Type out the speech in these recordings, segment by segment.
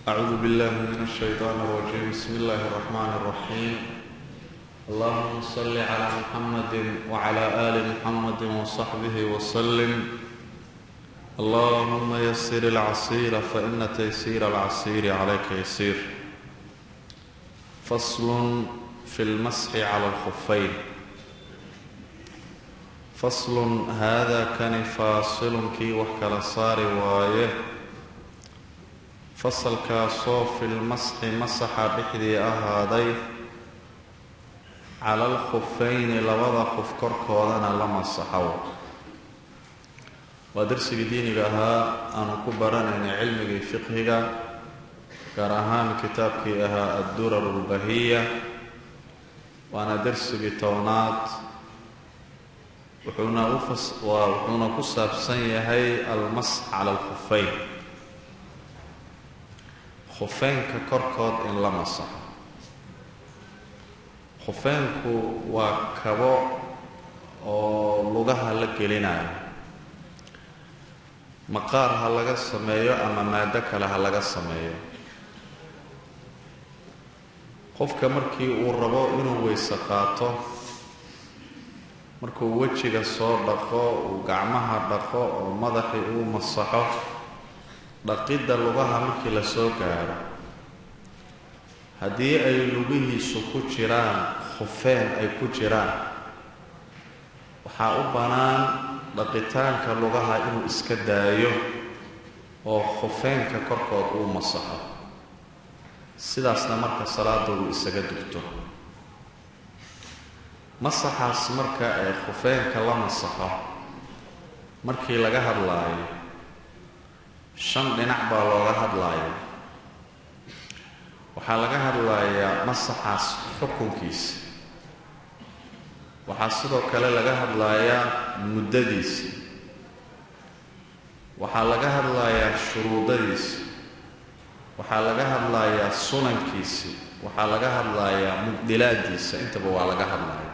أعوذ بالله من الشيطان الرجيم بسم الله الرحمن الرحيم اللهم صل على محمد وعلى آل محمد وصحبه وسلم اللهم يسر العسير فإن تيسير العسير عليك يسير فصل في المسح على الخفين فصل هذا kani faasilnkii wax kala saari waaye fasalkaasoo fi lmasxi masaxa dhexdii ahaaday cala alkhufayni labada qof korkoodana la masaxow waa darsigii diiniga ahaa aanu ku baranaynay cilmigii fiqhiga gaar ahaan kitaabkii ahaa addurar اlbahiya waana darsigii tobnaad wuxuuna wuxuuna ku saabsan yahay almasx cala alkhufeyn khufeynka korkood in la masaxo khufeynku waa kabo oo lugaha la gelinayo maqaar ha laga sameeyo ama maado kale ha laga sameeyo qofka markii uu rabo inuu weyse qaato markuu wejiga soo dhaqo uu gacmaha dhaqo oo madaxii uu masaxo dhaqidda lugaha markii la soo gaaro haddii ay lugihiisu ku jiraan khufeen ay ku jiraan waxaa u bannaan dhaqitaanka lugaha inuu iska daayo oo khufeenka korkood uu masaxo sidaasna marka salaada uu isaga dugto masaxaas marka ee khufeenka la masaxo markii laga hadlaayo shan dhinac baa looga hadlaaya waxaa laga hadlayaa masaxaas xukunkiisa waxaa sidoo kale laga hadlayaa muddadiisa waxaa laga hadlayaa shuruudadiisa waxaa laga hadlayaa sunankiisi waxaa laga hadlayaa mubdilaadiisa intaba waa laga hadlaya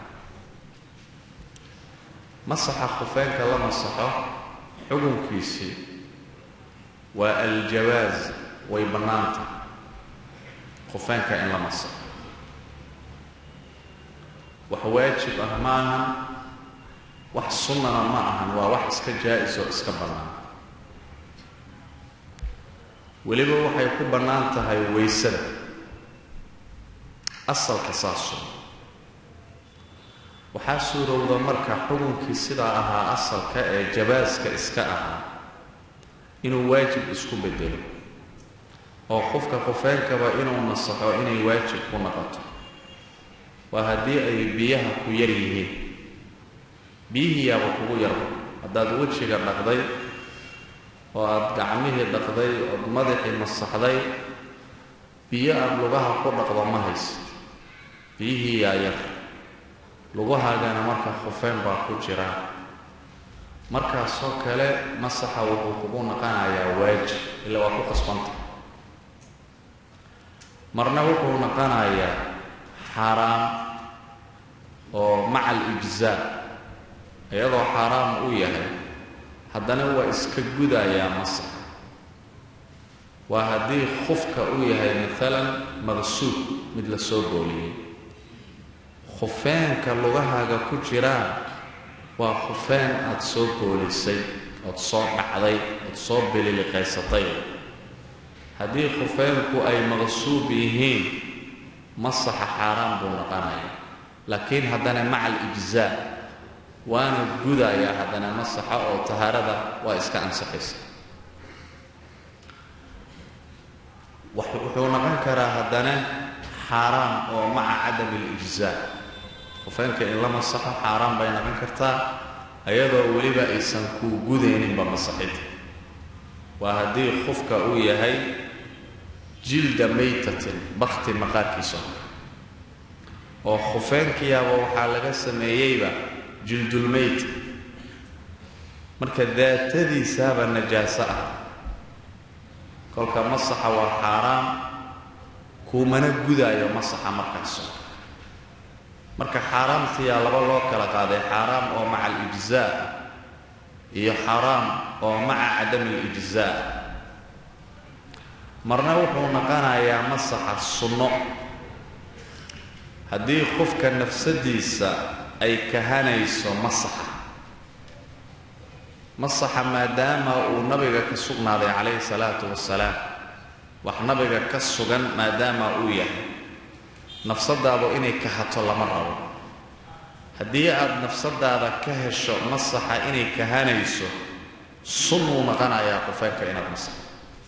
masaxa khufeenka la masaxo xukunkiisii waa aljawaas way bannaanta khufeenka in la masaxo wax waajib ah ma ahan wax sunnana ma ahan waa wax iska jaa-is oo iska bannaan weliba waxay ku bannaan tahay waysada asalka saaso waxaa suurowda marka xukunkii sidaa ahaa asalka ee jabaaska iska ahaa inuu waajib isku bedelo oo qofka qofeenkaba inuu nasaxo inay waajib ku noqoto waa haddii ay biyaha ku yar yihiin biyihiiyaaba kugu yarba haddaad wejiga dhaqday oo aada gacmihii dhaqday ood madaxii masaxday biyo aada lugaha ku dhaqdo ma haysid biyihii yaa yar lugahaagana marka khufeen baa ku jira markaasoo kale masaxa wuxuu kugu naqanayaa waajib ila waa ku qasbanta marna wuxuu naqanayaa xaaraam oo maca alijzaa iyadoo xaaraam u yahay haddana waa iska gudayaa masax waa haddii khufka uu yahay maalan maqsuud mid la soo booliyey khufeenka lugahaaga ku jiraan waa khufeen aada soo boolisay ood soo dhacday ood soo bililiqaysatay haddii khufeenku ay maqsuub yihiin masaxa xaaraan buu noqonaya laakiin haddana maca alijzaa waana gudayaa haddana masaxa oo tahaarada waa iska ansaxaysa wuxuu noqon karaa haddana xaaraam oo maca cadami alijzaa khufeenka in la masaxo xaaraan bay noqon kartaa ayadoo weliba aysan kuu gudayninba masaxid waa haddii khufka uu yahay jilda maytatin bakti maqaarkiisa oo khufeenkiyaaba waxaa laga sameeyeyba jildulmeyt marka daatadiisaaba najaaso ah kolka masaxa waa xaaraam kuumana gudaayo masaxa markaaso marka xaaraamtiyaa laba loo kala qaaday xaaraam oo maca alijzaa iyo xaaraam oo maca cadami alijzaa marna wuxuu noqonayaa masaxa sunno haddii qofka nafsadiisa ay kahanayso masaxa masaxa maadaama uu nabiga ka sugnaaday calayhi salaatu wasalaam wax nabiga ka sugan maadaama uu yahay nafsadaadu inay kahato lama rabo haddii aada nafsadaada ka hesho masaxa inay kahanayso sunnuu noqonayaa qofeenka inaad masaxo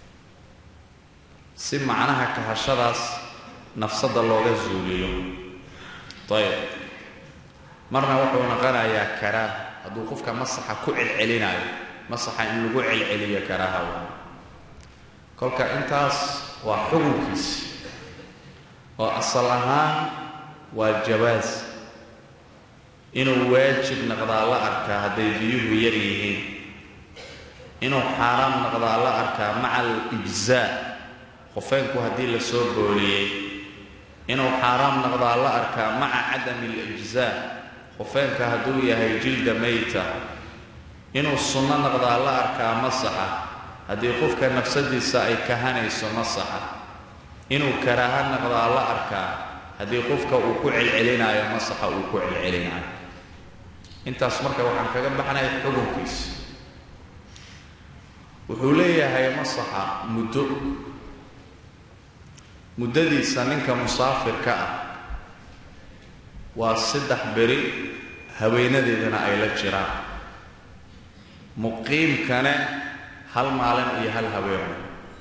si macnaha kahashadaas nafsadda looga zuuliyo ayb marna wuxuu noqonayaa karaaha hadduu qofka masaxa ku celcelinayo masaxa in lagu celceliyo karaaha kolka intaas waa xukunkiisi oo asal ahaan waa jawaas inuu waajib naqdaa la arkaa hadday biyuhu yar yihiin inuu xaaraam naqdaa la arkaa maca alijzaa qofeenku haddii la soo booliyey inuu xaaraam naqdaa la arkaa maca cadami alijzaa qofeenka hadduu yahay jilda mayta inuu sunno naqdaa la arkaa masaxa haddii qofka nafsadiisa ay kahanayso masaxa inuu karaaha naqdaa la arkaa haddii qofka uu ku celcelinaayo masaxa uu ku celcelinaayo intaas marka waxaan kaga baxnay xukunkiisa wuxuu leeyahay masaxa muddo muddadiisa ninka musaafirka ah waa saddex beri haweenadeedana ay la jiraan muqiimkane hal maalin iyo hal haweeno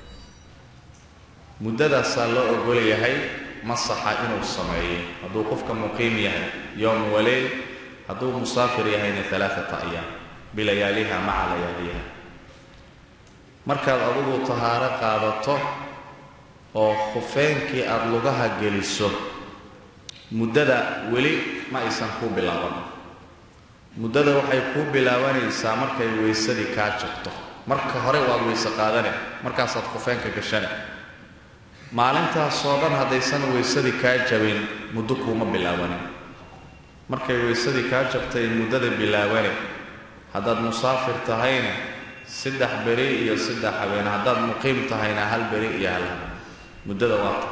muddadaasaa loo ogol yahay masaxa inuu sameeyo hadduu qofka muqiim yahay yowm waleyl hadduu musaafir yahayna alaaata ayaam bilayaaliha maca layaaliha markaad adigu tahaaro qaadato oo khufeenkii aada lugaha geliso muddada weli ma aysan kuu bilaaban muddada waxay kuu bilaabanaysaa markay weysadii kaa jabto marka hore waad weyse qaadane markaasaad khufeenka gashane maalintaasoo dhan haddaysan weysadii kaa jabin muddo kuuma bilaabanin markay weysadii kaa jabtay muddada bilaabane haddaad musaafir tahayna saddex beri iyo saddex habeen haddaad muqiim tahayna hal beri iyo hal habeen muddada waata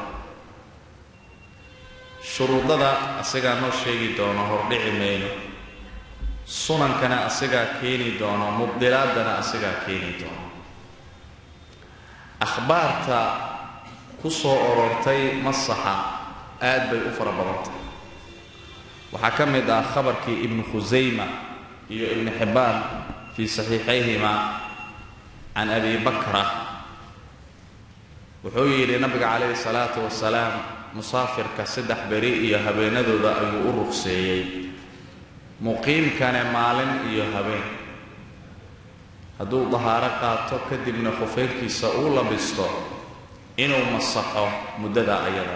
shuruudada asigaa noo sheegi doono hordhici mayno sunankana asigaa keeni doono mubdilaadana asigaa keeni doono akhbaarta ku soo orortay masaxa aad bay u fara badantay waxaa ka mid ah khabarkii ibnu khusayma iyo ibnu xibbaan fii saxiixayhima can abi bakra wuxuu yidhi nabiga calayhi salaatu wasalaam musaafirka saddex beri iyo habeenadooda ayuu u ruqseeyey muqiimkane maalin iyo habeen hadduu dahaaro qaato kadibna khufeynkiisa uu labisto inuu masaxo muddada ayada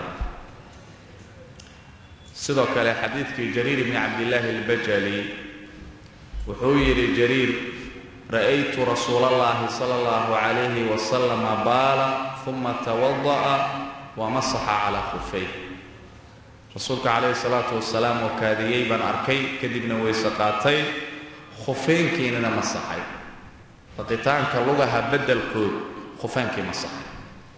sidoo kale xadiidkii jariir bni cabdillaahi albajali wuxuu yidhi jariir ra'aytu rasuula allahi sala allahu calayhi wasalama baala uma tawada'a wa masaxa calaa khufay rasuulka calayhi salaatu wasalaam oo kaadiyey baan arkay kadibna weyse qaatay khufeynkiinana masaxay faqitaanka lugaha beddelkood khufeynkii masaxay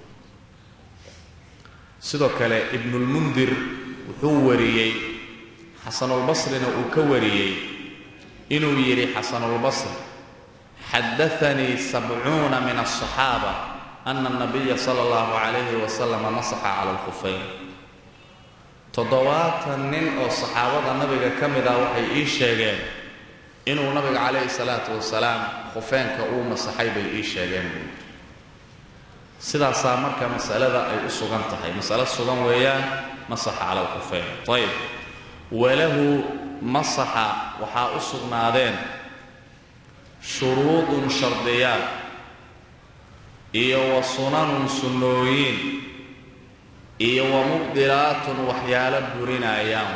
sidoo kale ibnulmundir wuxuu wariyey xasanulbasrina uu ka wariyey inuu yidhi xasanulbasri xadaanii sabcuuna min asaxaaba ana anabiya sala allahu calayhi wasalam masaxa cala alkhufeyn toddobaatan nin oo saxaabada nabiga ka mid ah waxay ii sheegeen inuu nabiga calayhi salaatu wasalaam khufeenka uu masaxay bay ii sheegeen buu sidaasaa marka masalada ay u sugan tahay masalo sugan weeyaan masaxa cala alkhufeyn ayb walahu masaxa waxaa u sugnaadeen shuruudun shardiyaad iyo wa sunanun sunnooyin iyo wa mubdilaatun waxyaalo burinayaan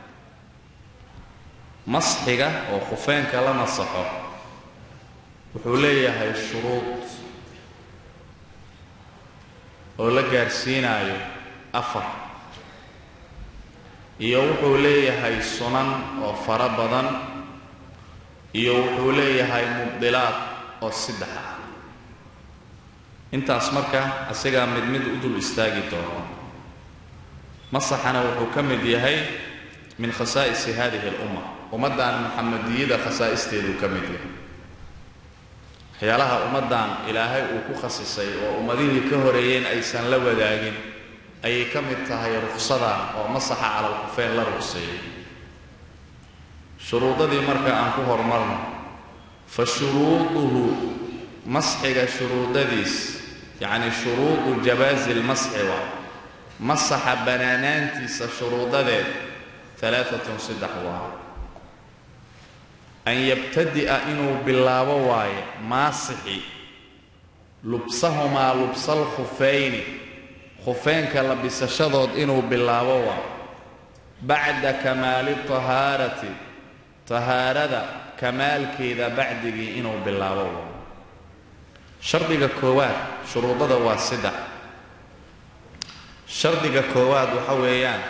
masxiga oo khufeenka la masaxo wuxuu leeyahay shuruud oo la gaarsiinaayo afar iyo wuxuu leeyahay sunan oo fara badan iyo wuxuu leeyahay mubdilaad oo saddex ah intaas marka isagaa mid mid u dul istaagi doono masaxana wuxuu ka mid yahay min khasaa'isi hadihi alumma ummaddan muxamadiyada khasaa'isteeduu ka mid yahay waxyaalaha ummaddan ilaahay uu ku khasisay oo ummadihii ka horeeyeen aysan la wadaagin ayay ka mid tahay ruksada oo masaxa calalkufeen la rugseeyey shuruudadii marka aan ku horumarno fa shuruuduhu masxiga shuruudadiis yacni shuruudu jabaazi lmasxi waa masaxa banaanaantiisa shuruudadeed alaaatun saddex waa an yabtadi'a inuu bilaabo waaye maasixi lubsahumaa lubsal khufayni khufeynka labisashadood inuu bilaabo waa bacda kamaali tahaarati tahaarada kamaalkeeda bacdigii inuu bilaabo waa shardiga koowaad shuruudada waa saddex shardiga koowaad waxa weeyaan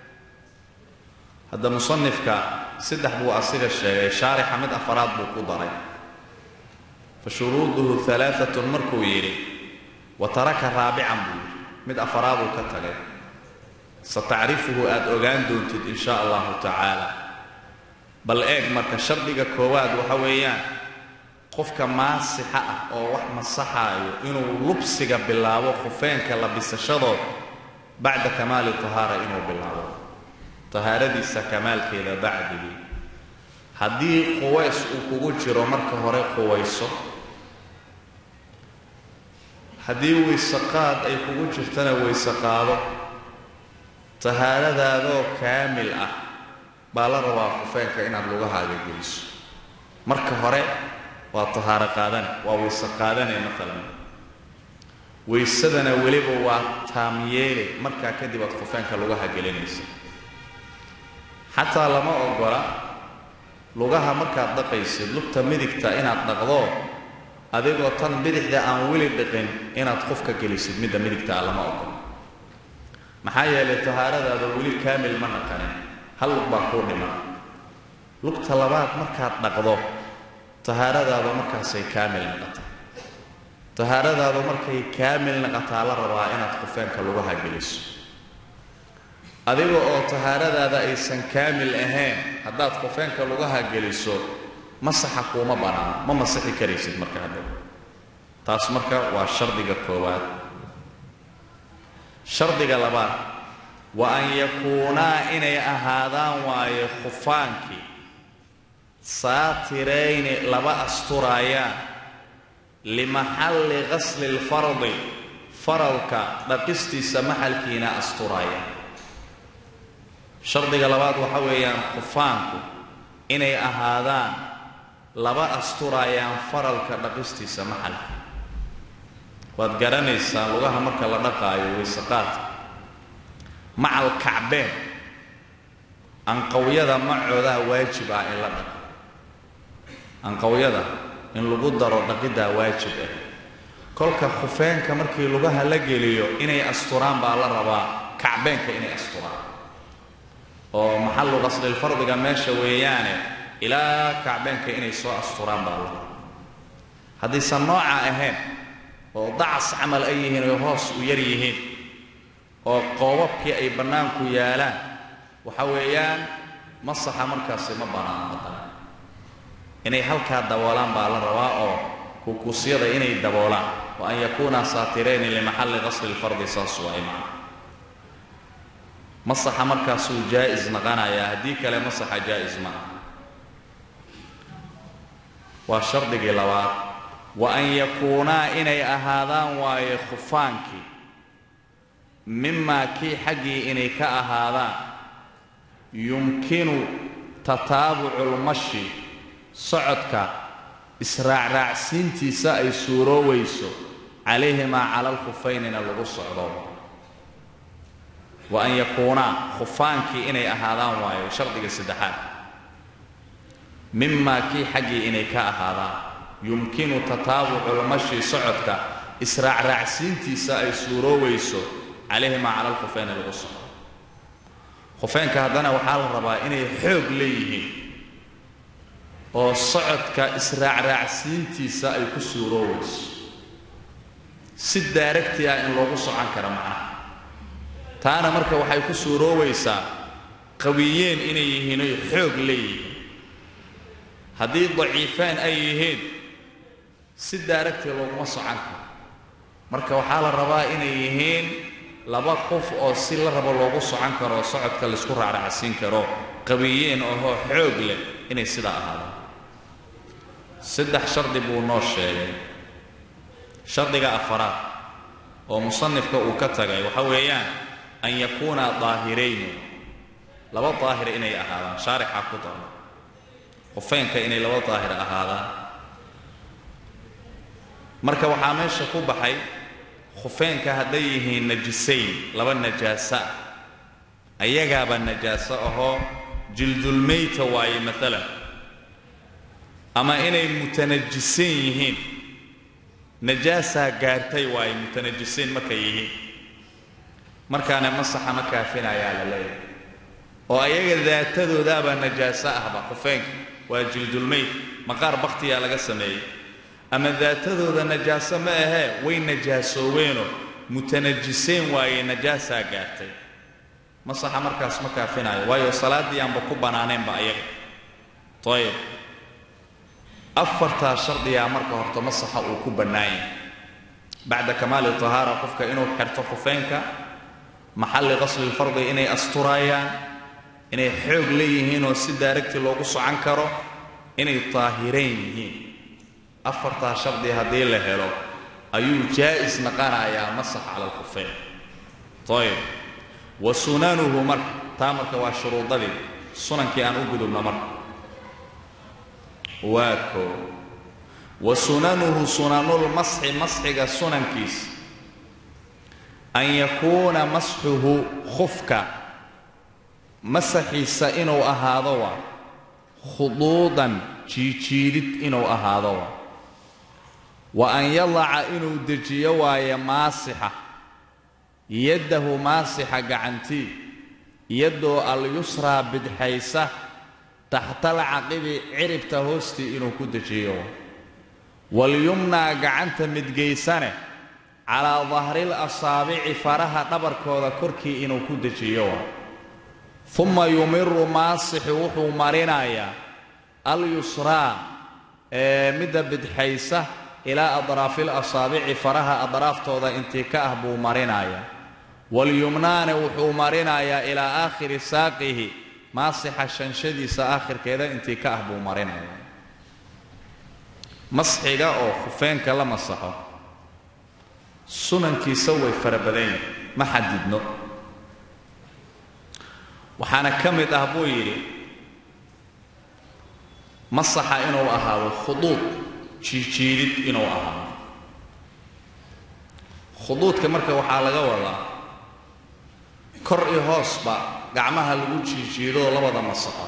hadda musanifka saddex buu asiga sheegay shaarixa mid afaraad buu ku daray fa shuruuduhu alaaatun markuu yidhi wa taraka raabican buu yidhi mid afaraaduu ka tagay satacrifuhu aada ogaan doontid in sha allahu tacaala bal eeg marka shardiga koowaad waxa weeyaan qofka maasixa ah oo wax masaxaayo inuu lubsiga bilaabo khufeenka labisashadood bacda kamaali tahaara inuu bilaabo tahaaradiisa kamaalkeeda bacdigii haddii quways uu kugu jiro marka hore quwayso haddii weyseqaad ay kugu jirtana weyse qaado tahaaradaadoo kaamil ah baa la rabaa khufeenka inaad lugahaaga geliso marka hore waa tahaaro qaadane waa weyse qaadane maalan weysadana weliba waa taamyeele markaa kadib aad khufeenka lugaha gelinaysa xataa lama ogola lugaha markaad dhaqaysid lugta midigta inaad dhaqdo adigoo tan bidixda aan weli dhiqin inaad qofka gelisid midda midigtaa lama ogola maxaa yeelay tahaaradaada weli kaamil ma naqanin hal lug baa kuu dhiman lugta labaad markaad dhaqdo tahaaradaadu markaasay kaamil naqataa tahaaradaadu markay kaamil naqataa la rabaa inaad khufeenka lugaha geliso adiga oo tahaaradaada aysan kaamil ahayn haddaad khufeenka lugaha geliso masaxa kuuma banaano ma masixi karaysid marka hadhow taas marka waa shardiga koowaad shardiga labaad wa an yakuunaa inay ahaadaan waaye khufaankii saatirayni laba asturaayaan limaxalli qasli lfardi faralka dhaqistiisa maxalkiina asturaayaan shardiga labaad waxa weeyaan khufaanku inay ahaadaan laba asturaayaan faralka dhaqistiisa maxalka waad garanaysaa lugaha marka la dhaqaayo weyseqaadka macal kacbeen anqawyada macoodaa waajib ah in la dhaqo anqawyada in lagu daro dhaqiddaa waajib ah kolka khufeenka markii lugaha la geliyo inay asturaan baa la rabaa kacbeenka inay asturaan oo maxallu qaslilfardiga meesha weeyaane ilaa kacbeenka inay soo asturaan baa la rabaa haddaysan nooca ahayn oo dacas camal ay yihiin oy hoos u yar yihiin oo qoobabkii ay bannaanku yaalaan waxa weeyaan masaxa markaasi ma banaano haddana inay halkaa daboolaan baa la rabaa oo kukuusyada inay daboolaan wa an yakuuna saatirayni limaxalli qasli lfardi saas waa imaan masaxa markaasuu jaa'is naqanayaa haddii kale masaxa jaa'is ma ah waa shardigii labaad wa an yakuunaa inay ahaadaan waaye khufaankii mimaa kii xaggii inay ka ahaadaan yumkinu tataabuculmashi socodka israacraacsiintiisa ay suuroowayso calayhimaa cala alkhufaynina lagu socdo wa an yakuunaa khufaankii inay ahaadaan waayo shardiga saddexaad mimaa kii xaggii inay ka ahaadaan yumkinu tataabuculmashi socodka israacraacsiintiisa ay suuroowayso calayhimaa cala alkhufayni lagu socdo khufeynka haddana waxaa la rabaa inay xoog leeyihiin oo socodka israacraacsiintiisa ay ku suuroowayso si daaragti ah in loogu socon karo macnaha taana marka waxay ku suuroobaysaa qawiyeen inay yihiin oy xoog leeyihiin haddii daciifaan ay yihiin si daaragtii looguma socon karo marka waxaa la rabaa inay yihiin laba qof oo si la rabo loogu socon karo socodka laysku raaracsiin karo qawiyeen ohoo xoog leh inay sidaa ahaadaan saddex shardi buu noo sheegay shardiga afaraad oo musanifka uu ka tagay waxa weeyaan an yakuuna daahirayni laba daahir inay ahaadaan shaarixaa ku daro qofeynka inay laba daahir ahaadaan marka waxaa meesha ku baxay khufeenka hadday yihiin najisayn laba najaasa ayagaaba najaaso ahoo jildulmayta waaye maalan ama inay mutanajisayn yihiin najaasaa gaartay waaye mutanajisayn markay yihiin markaana masaxa ma kaafinayaa la leeyahay oo ayaga daatadoodaabaa najaaso ahba khufeenka waa jildulmayt maqaar bakhtiyaa laga sameeyey ama daatadooda najaaso ma ahee way najaasooweenoo mutanajiseen waaye najaasaa gaartay masaxa markaas ma kaafinayo waayo salaaddii aanba ku bannaaneenba ayaga ayib afartaa shardigaa marka horta masaxa uu ku bannaanyay bacda kamaali tahaara qofka inuu xirto khufeenka maxalli qaslilfardi inay asturaayaan inay xoog leeyihiinoo si daaragtii loogu socon karo inay daahireen yihiin afartaa shardi haddii la helo ayuu jaa'is naqanayaa masax cala alkhufeyn ayib wa sunanuhu marka taa marka waa shuruudadii sunankii aan u gudubno marka waa koo wa sunanuhu sunanulmasxi masxiga sunankiisa an yakuuna masxuhu khufka masaxiisa inuu ahaado waa khuduudan jiijiidid inuu ahaado waa wa an yadaca inuu dejiyo waaye maasixa yaddahu maasixa gacantii yaddoo alyusraa bidxaysa taxtalcaqibi ciribta hoostii inuu ku dejiyo walyumnaa gacanta midgaysane calaa dahril asaabici faraha dhabarkooda korkii inuu ku dejiyo uma yumiru maasixu wuxuu marinayaa alyusraa ee midda bidxaysa ilaa adraafil asaabici faraha adraaftooda intii ka ah buu marinayaa walyumnaane wuxuu marinayaa ilaa aakhiri saaqihi maasixa shanshadiisa aakhirkeeda intii ka ah buu marinayaa masxiga oo khufeenka la masaxo sunankiisa way fara badan yihin ma xadidno waxaana ka mid ah buu yidhi masaxa inuu ahaado khuduud jiijiidid inuu ahaado khuduudka marka waxaa laga wadaa kor iyo hoosba gacmaha lagu jiijiidoo labada masaxo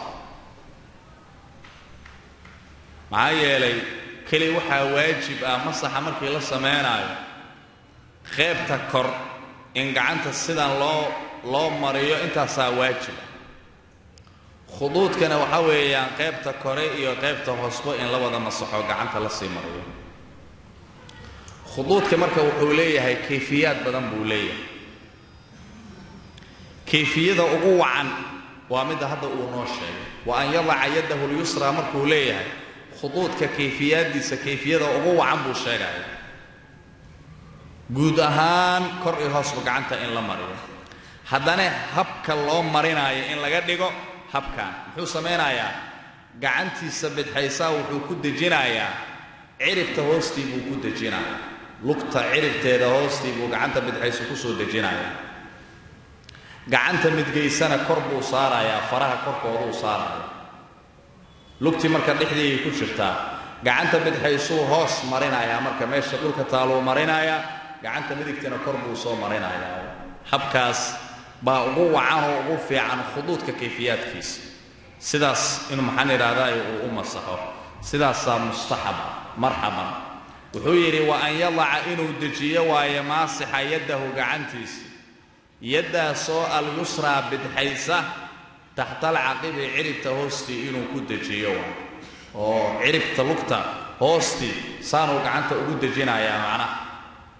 maxaa yeelay keli waxaa waajib ah masaxa markii la sameynaayo qeybta kor in gacanta sidan loo loo mariyo intaasaa waajiba khuduudkana waxaa weeyaan qaybta kore iyo qaybta hoosba in la wada masaxo gacanta la sii mariyo khuduudka marka wuxuu leeyahay kayfiyaad badan buu leeyahay kayfiyada ugu wacan waa midda hadda uu noo sheegay wa an yadaca yaddahu lyusraa markuu leeyahay khuduudka kayfiyaaddiisa kayfiyada ugu wacan buu sheegaya guud ahaan kor iyo hoosba gacanta in la mariyo haddana habka loo marinaayo in laga dhigo habkan muxuu samaynayaa gacantiisa bidxaysaa wuxuu ku dejinayaa ciribta hoostii buu ku dejinayaa lugta ciribteeda hoostii buu gacanta bidxayso kusoo dejinayaa gacanta midgaysana kor buu saarayaa faraha korkooduu saaraya lugtii marka dhexdiiay ku jirtaa gacanta bidxaysuu hoos marinayaa marka meesha dhulka taaluu marinayaa gacanta midigtana kor buu soo marinayaa habkaas baa ugu wacanoo ugu fiican khuduudka kayfiyaadkiisa sidaas inuu maxaan idhaahdaay uu u masaxo sidaasaa mustaxaba marxaban wuxuu yidhi wa an yadaca inuu dejiyo waaye maasixa yaddahu gacantiisa yaddaasoo alyusraa bidxaysa taxtalcaqibi ciribta hoostii inuu ku dejiyo waay oo ciribta lugta hoostii saanuu gacanta ugu dejinayaa macnaha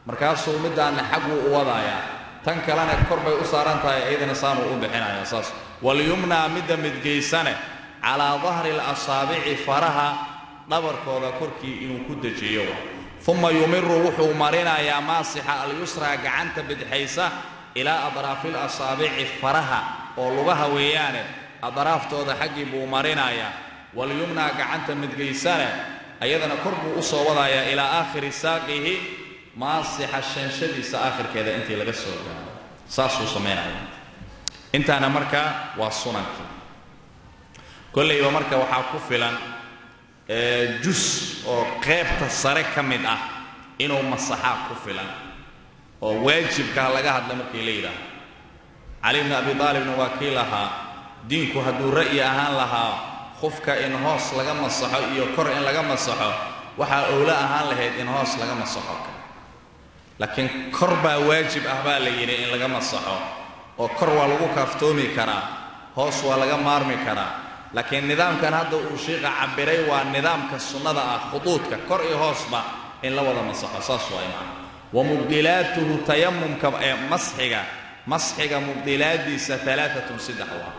markaasuu middaanna xagguu u wadayaa tan kalena kor bay u saaran tahay iyadana saanuu u bixinaya saas walyumnaa midda midgaysane calaa dahri alasaabici faraha dhabarkooda korkii inuu ku dejiyo uma yumiru wuxuu marinayaa maasixa alyusraa gacanta bidixaysa ilaa adraafi lasaabici faraha oo lugaha weeyaane adraaftooda xaggii buu marinayaa walyumnaa gacanta midgaysane ayadana kor buu u soo wadayaa ilaa aakhiri saaqihi maasixa shanshadiisa aakhirkeeda intii laga soo gaaro saasuu samaynaya intaana markaa waa sunankii kollayba marka waxaa ku filan jus oo qaybta sare ka mid ah inuu masaxaa ku filan oo waajibkaa laga hadla markii la yidhaaho cali bni abi aalibna waa kii lahaa diinku hadduu ra'yi ahaan lahaa qofka in hoos laga masaxo iyo kor in laga masaxo waxaa owlo ahaan lahayd in hoos laga masaxo laakiin kor baa waajib ah baa la yidhi in laga masaxo oo kor waa lagu kaaftoomi karaa hoos waa laga maarmi karaa laakiin nidaamkan hadda uu shiiqa cabiray waa nidaamka sunnada ah khuduudka kor iyo hoosba in la wada masaxo saas waa imaan wa mubdilaatuhu tayamumka ee masxiga masxiga mubdilaadiisa alaaatun saddex waa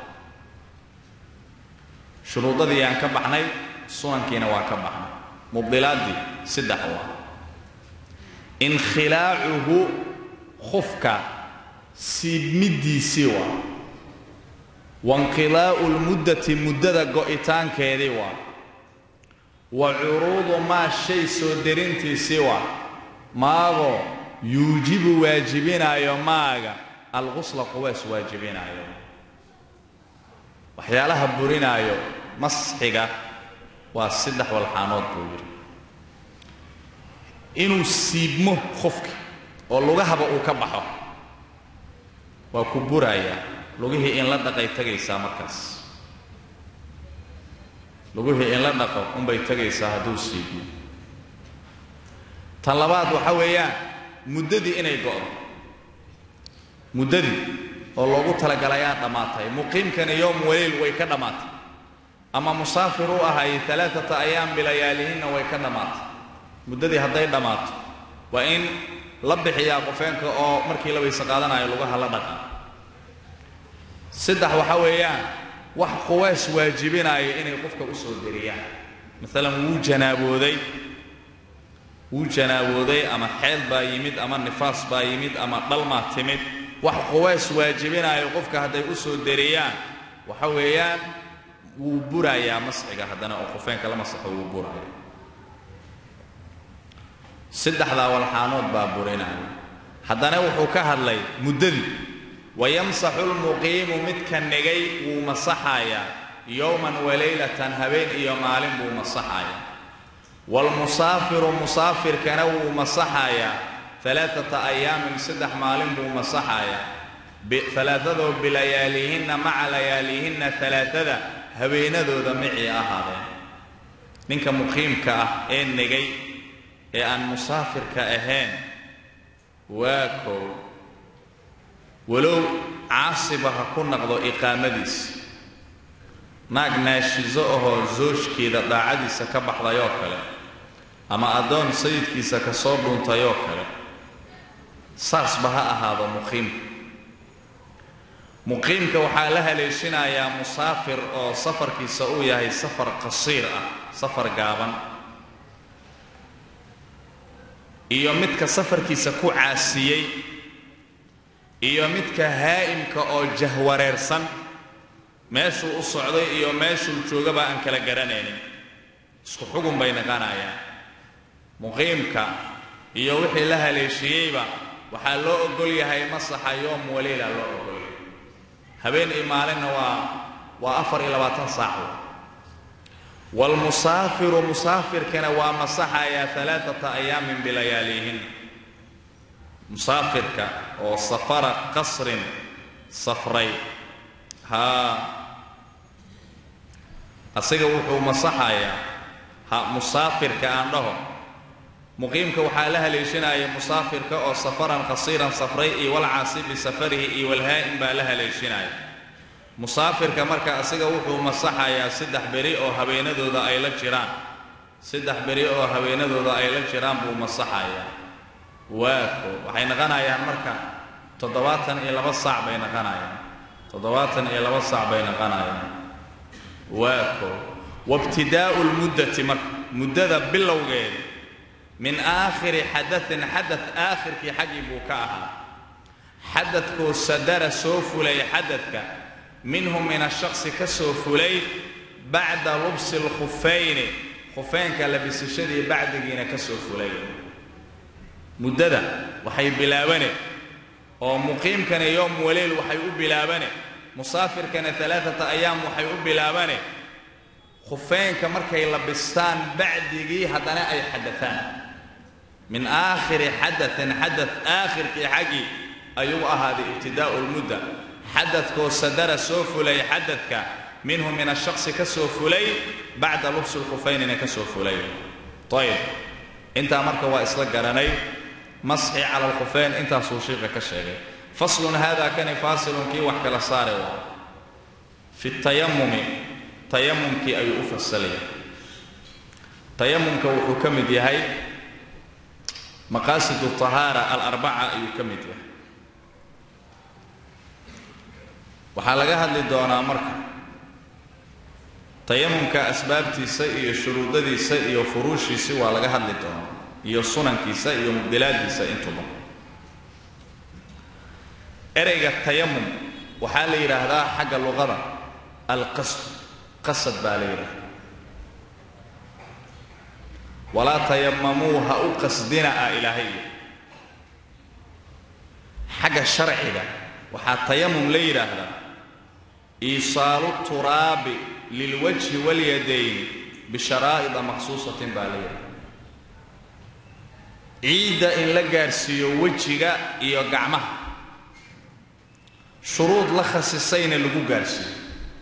shuruudadii aan ka baxnay sunankiina waa ka baxnay mubdilaaddii saddex waa inkhilaacuhu khufka siibmiddiisii waa wainqidaa'u lmuddati muddada go'itaankeedii waa wa curuudu maa shay soo derintiisii waa maagoo yuujibu waajibinaayo maaga alqusla qubays waajibinaayo waxyaalaha burinaayo masxiga waa saddex walxaanood buu yidhi inuu siibmo qofki oo lugahaba uu ka baxo waa ku burayaa lugihii in la dhaqay tegaysaa markaas lugihii in la dhaqo unbay tegaysaa hadduu siibmo tan labaad waxa weeyaan muddadii inay go'do muddadii oo loogu talagalayaa dhammaatay muqiimkani yowm waliil way ka dhammaatay ama musaafir u ahay alaaata ayaam bilayaalihinna way ka dhammaatay muddadii hadday dhammaato waa in la bixiyaa qofeenka oo markii la weyse qaadanayo lugaha la dhaqa saddex waxa weeyaan wax quways waajibinaayo inay qofka u soo deriyaan maalan wuu janaabooday wuu janaabooday ama xeel baa yimid ama nifaas baa yimid ama dhalmaa timid wax quways waajibinaayo qofka hadday u soo deriyaan waxa weeyaan wuu burayaa masxiga haddana oo qofeenka la masaxo wuu buraya saddexdaa walxaanood baa burinaya haddana wuxuu ka hadlay muddadii wayamsaxu lmuqiimu midka negay wuu masaxayaa yowman walaylatan habeen iyo maalin buu masaxayaa waalmusaafiru musaafirkana wuu masaxayaa alaaata ayaamin saddex maalin buu masaxayaa alaaadoo bilayaalihinna maca layaalihinna alaaada habeenadooda micii ahaadeen ninka muqiimka ah ee negay ee aan musaafirka ahayn waa kow walow caasiba ha ku naqdo iqaamadiisa naag naashiso ahoo soojkeeda daacadiisa ka baxdayoo kale ama addoon sayidkiisa ka soo dhuuntayoo kale saasba ha ahaado muqiimka muqiimka waxaa la haleeshinayaa musaafir oo safarkiisa uu yahay safar qasiir ah safar gaaban iyo midka safarkiisa ku caasiyey iyo midka haa'imka oo jahwareersan meeshuu u socday iyo meeshuu joogaba aan kala garanaynin isku xugun bay naqanayaan muqiimka iyo wixii la haleeshiyeyba waxaa loo ogol yahay masaxa yoom waliila loo ogolyahay habeen iyo maalinna waa waa afar iyo labaatan saac waalmusaafiru musaafirkana waa masaxayaa alaaata ayaamin bilayaalihin musaafirka oo safara qasrin safray haa asiga wuxuu masaxayaa ha musaafirka aan dhaho muqiimka waxaa la haleeshinaya musaafirka oo safaran qasiiran safray iyo walcaasi bisafarihi iyo walhaa'im baa la haleeshinaya musaafirka marka asiga wuxuu masaxayaa saddex beri oo habeenadooda ay la jiraan saddex beri oo habeenadooda ay la jiraan buu masaxayaa waako waxay naqanayaan marka toddobaatan iyo laba saac bay naqanayaan toddobaatan iyo laba saac bay naqanayaan waako wabtidaa'u lmuddati marka muddada bilowgeeda min aakhiri xadain xadad aakhirkii xaggii buu ka ahaa xadadkoo sadara soo fulay xadadka minhu min ashaqsi ka soo fulay bacda lubsi lkhufayni khufeynka labisashadii bacdigiina ka soo fulay muddada waxay bilaabane oo muqiimkana yowm waleyl waxay u bilaabane musaafirkana alaaata ayaam waxay u bilaabane khufeynka markay labistaan bacdigii haddana ay xadataan min aakhiri xadain xadad aakhirkii xaggii ayuu ahaaday ibtidaa'u lmudda xadadkoo sadara soo fulay xadadka minhu min ashaqsi ka soo fulay bacda lubsi lkhufaynina ka soo fulay ayb intaa marka waa isla garanay masxi cala alkhufeyn intaasuu shiiqa ka sheegay faslun hada kani faasilun kii wax kala saare waa fi tayamumi tayamumkii ayuu u fasalaya tayamumka wuxuu ka mid yahay maqaasidu tahaara alarbaca ayuu ka mid yahay waxaa laga hadli doonaa marka tayamumka asbaabtiisa iyo shuruudadiisa iyo furuushiisi waa laga hadli doonaa iyo sunankiisa iyo mubdilaadiisa intuba ereyga tayamum waxaa la yidhaahdaa xagga luqada alqasd qasad baa la yidhahdaa walaa tayamamuu ha u qasdina ah ilaahay xagga sharciga waxaa tayamum la yidhaahdaa iisaalu turaabi lilwajhi walyadayn bisharaa'ida makhsuusatin baa la yidhahdaa ciidda in la gaarhsiiyo wejiga iyo gacmaha shuruud la khasisayna lagu gaarhsiiyo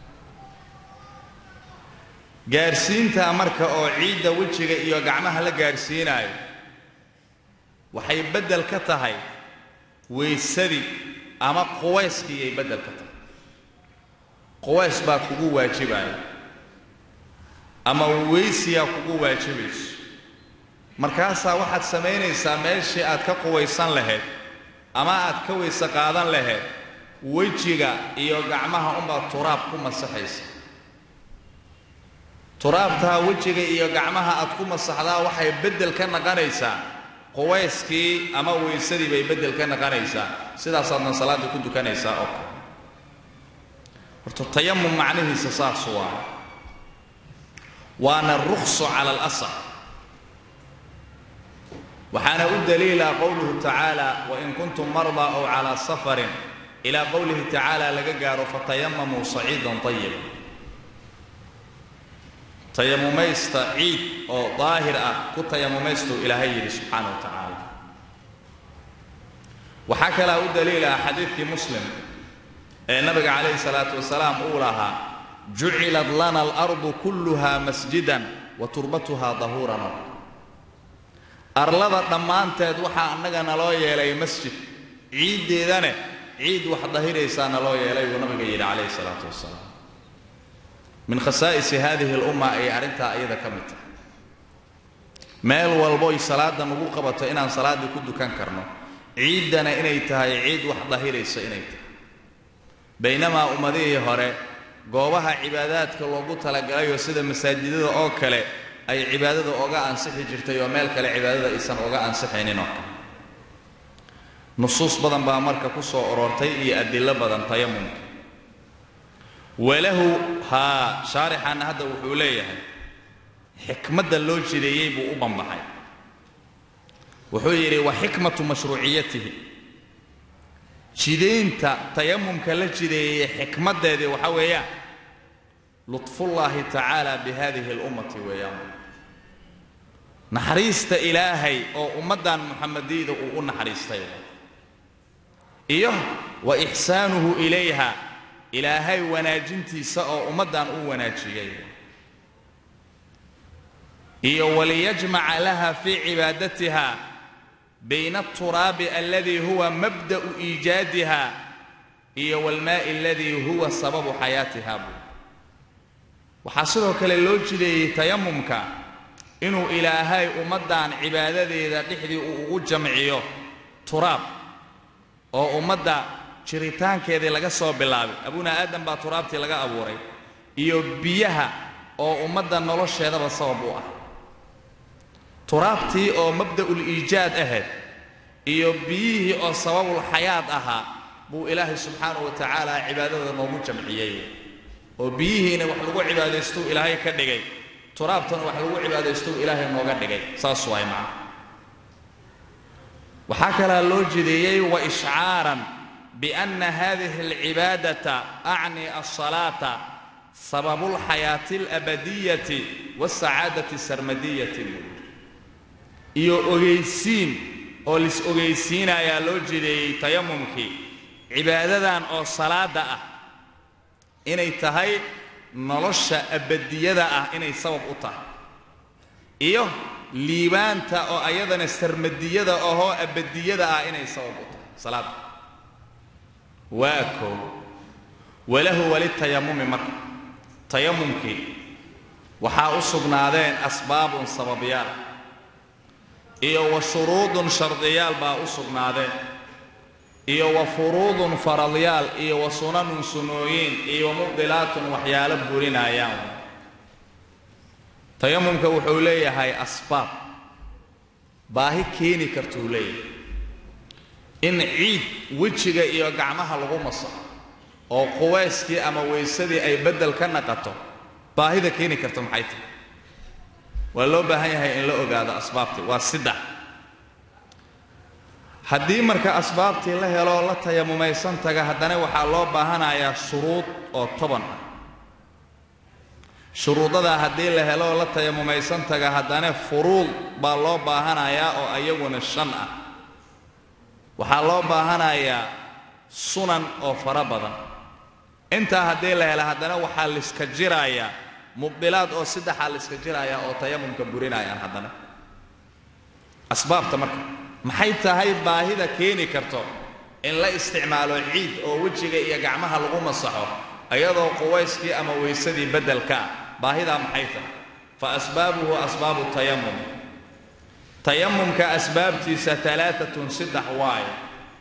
gaarhsiintaa marka oo ciidda wejiga iyo gacmaha la gaarhsiinaayo waxay beddel ka tahay weysadii ama quwayskii ay beddel ka tahay quways baa kugu waajibaya ama weysiyaa kugu waajibayso markaasaa waxaad samaynaysaa meeshii aad ka quwaysan lahayd ama aad ka weyse qaadan lahayd wejiga iyo gacmaha unbaad turaab ku masaxaysa turaabtaa wejiga iyo gacmaha aad ku masaxdaa waxay beddel ka naqanaysaa quwayskii ama weysadii bay beddel ka naqanaysaa sidaasaadna salaaddii ku dukanaysaa oo kale horta tayamum macnihiisa saas waa waana rukhsu cala alasar waxaana u daliila qowluhu tacaala wain kuntum mardaa ow calaa safarin ilaa qowlihi tacaala laga gaaro fatayamamuu saciidan ayiba tayamumaysta ciid oo daahir ah ku tayamumaystuu ilaahay yidhi subxaana wa tacaala waxaa kalaa u daliila xadiidkii muslim ee nabiga calayhi salaatu wasalaam uu lahaa jucilat lana alardu kulluha masjidan wa turbatuha dahuuran arlada dhammaanteed waxaa annaga naloo yeelay masjid ciiddeedane ciid wax dahiraysaa naloo yeelay buu nabiga yidhi calayhi salaatu wasalaam min khasaa'isi hadihi alumma ayay arrintaa iyada ka mid tahay meel walboy salaadda nagu qabato inaan salaaddii ku dukan karno ciiddana inay tahay ciid wax dahiraysa inay tahay baynamaa ummadihii hore goobaha cibaadaadka loogu talagalayoo sida masaajidada oo kale ay cibaadada oga ansixi jirtay oo meel kale cibaadada aysan oga ansixaynin oo kale nusuus badan baa marka ku soo aroortay iyo adillo badan tayamumka walahu haa shaarixanna hadda wuxuu leeyahay xikmadda loo jideeyey buu u bambaxay wuxuu yidhi wa xikmatu mashruuciyatihi jidaynta tayamumka la jideeyey xikmaddeedii waxaa weeyaan lutfullaahi tacaala bihadihi alummati weeyaan naxariista ilaahay oo ummaddan muxamadiyda uu u naxariistay iyo wa ixsaanuhu ilayha ilaahay wanaajintiisa oo ummaddan u wanaajiyey iyo waliyajmaca laha fii cibaadatiha bayna alturaabi aladii huwa mabda'u iijaadiha iyo walmaa'i aladii huwa sababu xayaatiha buu waxaa sidoo kale loo jideeyey tayamumka inuu ilaahay ummaddan cibaadadeeda dhexdii uu ugu jamciyo turaab oo ummadda jiritaankeedii laga soo bilaabay abuna aadam baa turaabtii laga abuuray iyo biyaha oo ummadda nolosheedaba sabab u ah turaabtii oo mabda'ul iijaad ahayd iyo biyihii oo sababul xayaad ahaa buu ilaahay subxaanahu wa tacaala cibaadada noogu jamciyey oo biyihiina wax lagu cibaadaystuu ilaahay ka dhigay turaabtana wax lagu cibaadaystuu ilaahay nooga dhigay saas waay macna waxaa kalaa loo jideeyey wa ishcaaran bianna hadihi alcibaadata acni alsalaata sababu lxayaati alabadiyati wasacaadati sarmadiyati iyo ogaysiin oo lis ogaysiinayaa loo jideeyey tayamumkii cibaadadan oo salaada ah inay tahay nolosha abadiyada ah inay sabab u tahay iyo liibaanta oo ayadana sarmadiyada ahoo abadiyada ah inay sabab u tahay salaada waa koo walahu walitayamumi marka tayamumkii waxaa u sugnaadeen asbaabun sababyaal iyo wa shuruudun shardiyaal baa u sugnaadeen iyo wa furuudun faradyaal iyo wa sunanun sunooyiin iyo wa mubdilaatun waxyaalo burinayaan tayamumka wuxuu leeyahay asbaab baahi keeni kartuu leeyahay in ciid wejiga iyo gacmaha lagu masaxo oo quwayskii ama weysadii ay beddel ka naqato baahida keeni karto maxay tahay waa loo baahan yahay in la ogaado asbaabtii waa siddex haddii marka asbaabtii la heloo la tayamumaysan taga haddana waxaa loo baahanayaa shuruud oo toban ah shuruudadaa haddii la heloo la tayamumaysan taga haddana furuud baa loo baahanayaa oo ayaguna shan ah waxaa loo baahanayaa sunan oo fara badan intaa haddii la hela haddana waxaa liska jirayaa mubdilaad oo saddexaa liska jirayaa oo tayamumka burinayaan haddana asbaabta marka maxay tahay baahida keeni karto in la isticmaalo ciid oo wejiga iyo gacmaha lagu masaxo iyadoo quwayskii ama weysadii beddelka ah baahidaa maxay tahay fa asbaabuhu asbaabu tayamum tayamumka asbaabtiisa alaaatun saddex waayo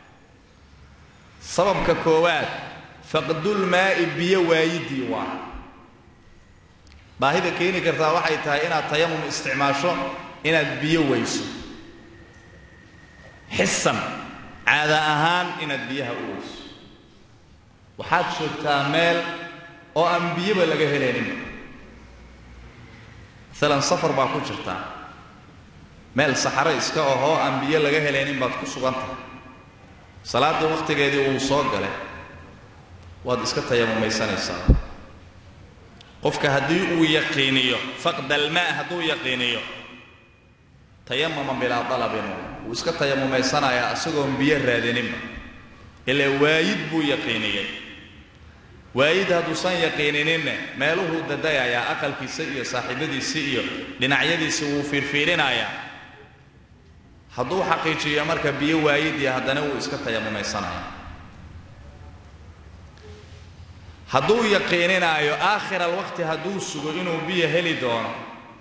sababka koowaad faqdulmaa'i biyo waayidii waa baahida keeni kartaa waxay tahay inaad tayamum isticmaasho inaad biyo weyso xisan caada ahaan inaad biyaha u weyso waxaad joogtaa meel oo aan biyoba laga helayninba maalan safar baa ku jirtaa meel saxaro iska ahoo aan biyo laga helaynin baad ku sugan tahay salaaddii wakhtigeedii wuu soo galay waad iska tayamumaysanaysaa qofka haddii uu yaqiiniyo faqdalmaa hadduu yaqiiniyo tayamama bilaa dalabin wuu iska tayamumaysanayaa isagoon biyo raadininba ilaa waayid buu yaqiiniyey waayid hadduusan yaqiinininne meeluhuu dadayayaa aqalkiisa iyo saaxiibadiisi iyo dhinacyadiisi wuu fiirfiirinayaa hadduu xaqiijiyo marka biyo waayidii haddana wuu iska tayamumaysanayaa hadduu yaqiininaayo aakhir alwaqti hadduu sugo inuu biyo heli doono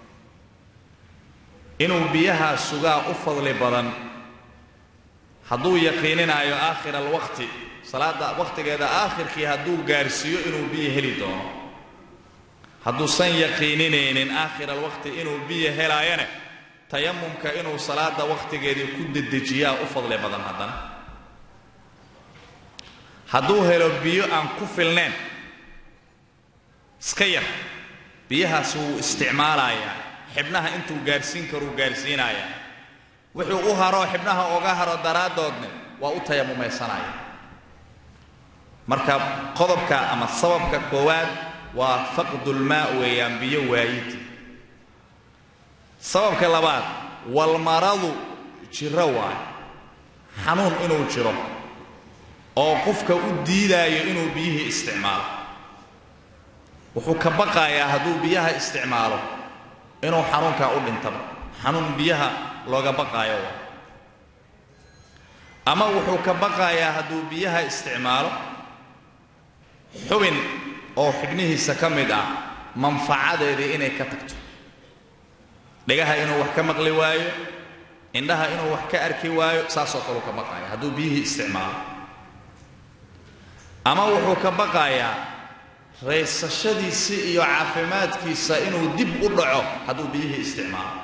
inuu biyahaa sugaa u fadli badan hadduu yaqiininaayo aakhir alwaqti salaada wakhtigeeda aakhirkii hadduu gaarsiiyo inuu biyo heli doono hadduusan yaqiininaynin aakhir alwaqti inuu biyo helaayane tayamumka inuu salaada wakhtigeedii ku dedejiyaa u fadli badan haddana hadduu helo biyo aan ku filnayn iska yar biyahaas wuu isticmaalayaa xibnaha intuu gaarsiin karuu gaarsiinayaa wuxuu u haroo xibnaha oga haro daraaddoodne waa u tayamumaysanaya marka qodobka ama sababka koowaad waa faqdulmaa weeyaan biyo waayid sababka labaad walmaradu jiro waayo xanuun inuu jiro oo qofka u diidaayo inuu biyihii isticmaalo wuxuu ka baqayaa hadduu biyaha isticmaalo inuu xanuunkaa u dhintaba xanuun biyaha looga baqaayo waa ama wuxuu ka baqayaa hadduu biyaha isticmaalo xubin oo xibnihiisa ka mid ah manfacadeedii inay ka tagto dhegaha inuu wax ka maqli waayo indhaha inuu wax ka arki waayo saasoo kaleu ka baqaaya hadduu biyihii isticmaalo ama wuxuu ka baqayaa raysashadiisii iyo caafimaadkiisa inuu dib u dhaco hadduu biyihii isticmaalo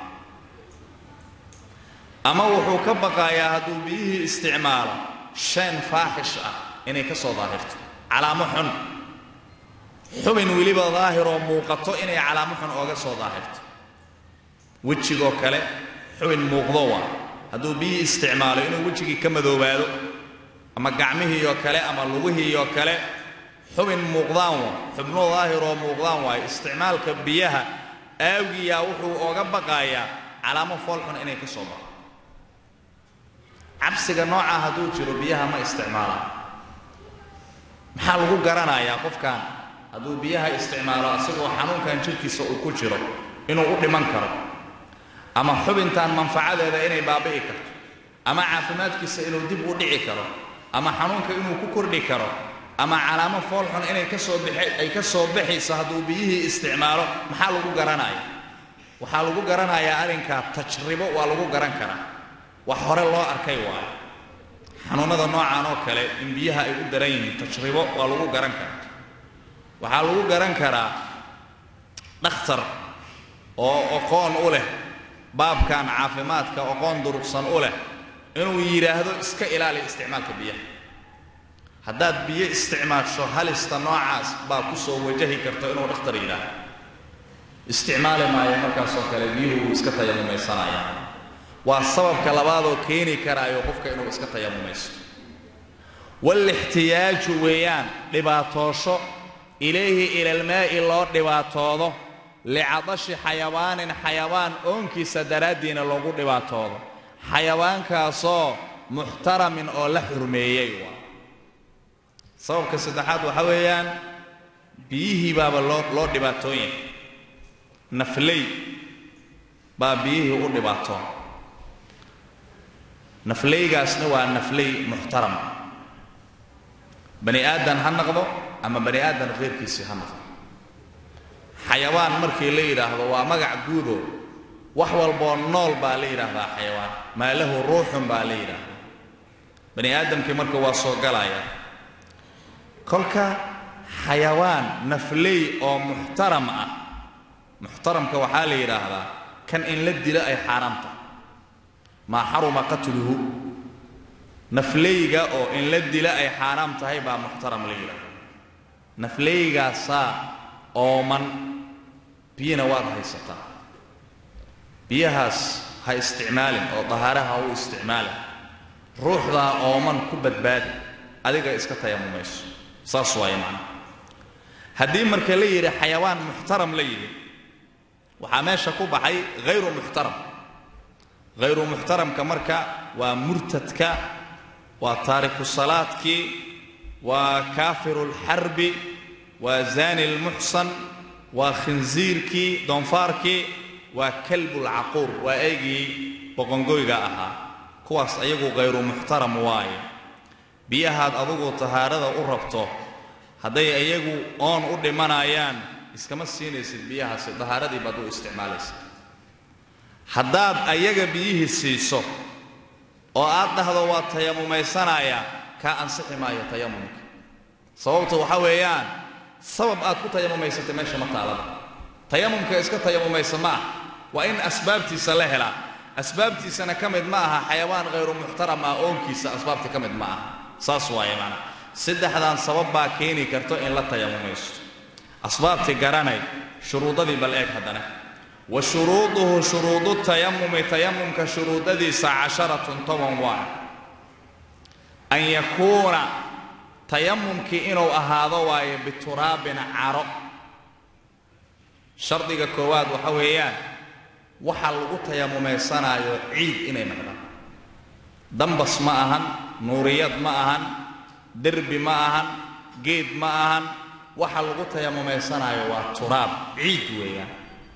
ama wuxuu ka baqayaa hadduu biyihii isticmaalo shaan faaxish ah inay ka soo daahirto calaamo xun xubin weliba daahiroo muuqato inay calaamo xun ooga soo daahirto wejigoo kale xubin muuqdo waa hadduu biyihii isticmaalo inuu wejigii ka madoobaado ama gacmihiioo kale ama lugihiioo kale xubin muuqdaan waa xubno daahiroo muuqdaan waayo isticmaalka biyaha aagiyaa wuxuu ooga baqayaa calaamo foolxun inay ka soo baxo cabsiga noocaa hadduu jiro biyaha ma isticmaalaan maxaa lagu garanayaa qofkan hadduu biyaha isticmaalo asagoo xanuunkan jidhkiisa uu ku jiro inuu u dhiman karo ama xubintan manfacadeeda inay baabi'i karto ama caafimaadkiisa inuu dib u dhici karo ama xanuunka inuu ku kordhi karo ama calaamo foolxun inay ka soo bixi ay ka soo baxayso hadduu biyihii isticmaalo maxaa lagu garanaya waxaa lagu garanayaa arrinkaa tajribo waa lagu garan karaa wax hore loo arkay waayo xanuunnada noocan oo kale in biyaha ay u daran yihiin tajribo waa lagu garan karaa waxaa lagu garan karaa dhakhtar oo aqoon u leh baabkan caafimaadka aqoon durugsan u leh inuu yidhaahdo iska ilaali isticmaalka biyaha haddaad biyo isticmaasho halista noocaas baa ku soo wajahi karto inuu dhakhtar yidhaahdo isticmaali maayo markaasoo kale biyuhu wuu iska tayamumaysanaya waa sababka labaadoo keeni karaayo qofka inuu iska tayamumaysto waalixtiyaaju weeyaan dhibaatoosho ilayhi ilalmaa'i loo dhibaatoodo licadashi xayawaanin xayawaan oonkiisa daraaddiina loogu dhibaatoodo xayawaankaasoo muxtaramin oo la xurmeeyey waa sababka saddexaad waxa weeyaan biyihii baaba loo loo dhibaatoon yahay nafley baa biyihii u dhibaatoon nafleygaasna waa nafley muxtaram bani aadan ha noqdo ama bani aadan kheyrkiisii ha noqdo xayawaan markii la yidhaahdo waa magac guudo wax walboo nool baa la yidhaahdaa xayawaan maa lahu ruuxun baa la yidhaahdaa bani aadamkii marka waa soo galaya kolka xayawaan nafley oo muxtaram ah muxtaramka waxaa la yidhaahdaa kan in la dilo ay xaaraam tahay maa xaruma qatluhu nafleyga oo in la dila ay xaaraam tahay baa muxtaram la yidhaahda nafleygaasaa ooman biyana waad haysataa biyahaas ha isticmaalin oo dahaaraha u isticmaalin ruuxdaa ooman ku badbaadi adiga iska tayamumayso saas waaye macnaha haddii marka la yidhi xayawaan muxtaram la yidhi waxaa meesha ku baxay hayru muxtaram hayru muxtaramka marka waa murtadka waa taariku salaadkii waa kaafiru lxarbi waa zaani lmuxsan waa khinsiirkii doonfaarkii waa kalbulcaquur waa eygii boqongoyga ahaa kuwaas ayagu hayru muxtaram waaye biyahaad adugu tahaarada u rabto hadday iyagu oon u dhimanayaan iskama siinaysid biyahaasi dahaaradii baad u isticmaalaysid haddaad ayaga biyihii siiso oo aad dhahdo waa tayamumaysanayaa kaa ansixi maayo tayamumka sababtu waxa weeyaan sabab aad ku tayamumaysatay meesha ma taalada tayamumka iska tayamumaysa ma ah waa in asbaabtiisa la helaa asbaabtiisana ka mid ma aha xayawaan hayru muxtaram ah oonkiisa asbaabta ka mid ma aha saas waaye maanaa saddexdan sabab baa keeni karto in la tayamumaysto asbaabtii garanay shuruudadii bal eeg haddana wa shuruuduhu shuruudu tayamumi tayamumka shuruudadiisa casharatun toban waa an yakuuna tayamumkii inuu ahaado waayo bituraabin caro shardiga koowaad waxa weeyaan waxa lagu tayamumaysanaayo ciid inay noqdaan dambas ma ahan nuuriyad ma ahan derbi ma ahan geed ma ahan waxa lagu tayamumaysanaayo waa turaab ciid weeyaan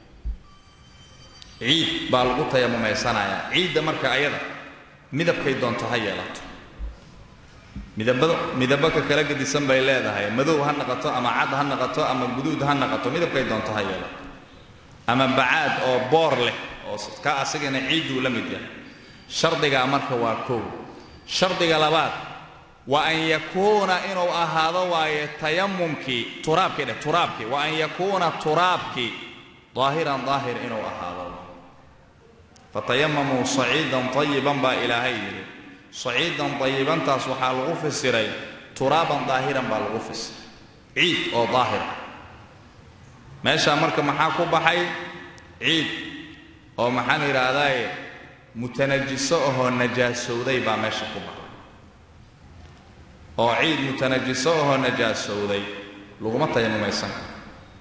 ciid baa lagu tayamumaysanayaa ciidda marka ayada midabkay doonto ha yeelato midabado midabaka kala gedisan bay leedahay madow ha naqato ama cad ha naqato ama guduud ha naqato midabkay doonto ha yeelato ama bacaad oo boor leh oo ka asagana ciidduu la mid yahay shardigaa marka waa kow shardiga labaad wa an yakuuna inuu ahaado waaye tayamumkii turaabkii dheh turaabkii wa an yakuuna turaabkii daahiran daahir inuu ahaado fatayamamuu saciidan tayiban baa ilaahay yidhi saciidan tayibantaas waxaa lagu fasiray turaaban daahiran baa lagu fasiray ciid oo daahir ah meeshaa marka maxaa ku baxay ciid oo maxaan idhaahdaaye mutanajiso ahoo najaasowday baa meesha ku baxay oo ciid mutanajiso ahoo najaasowday laguma tayamumaysan karo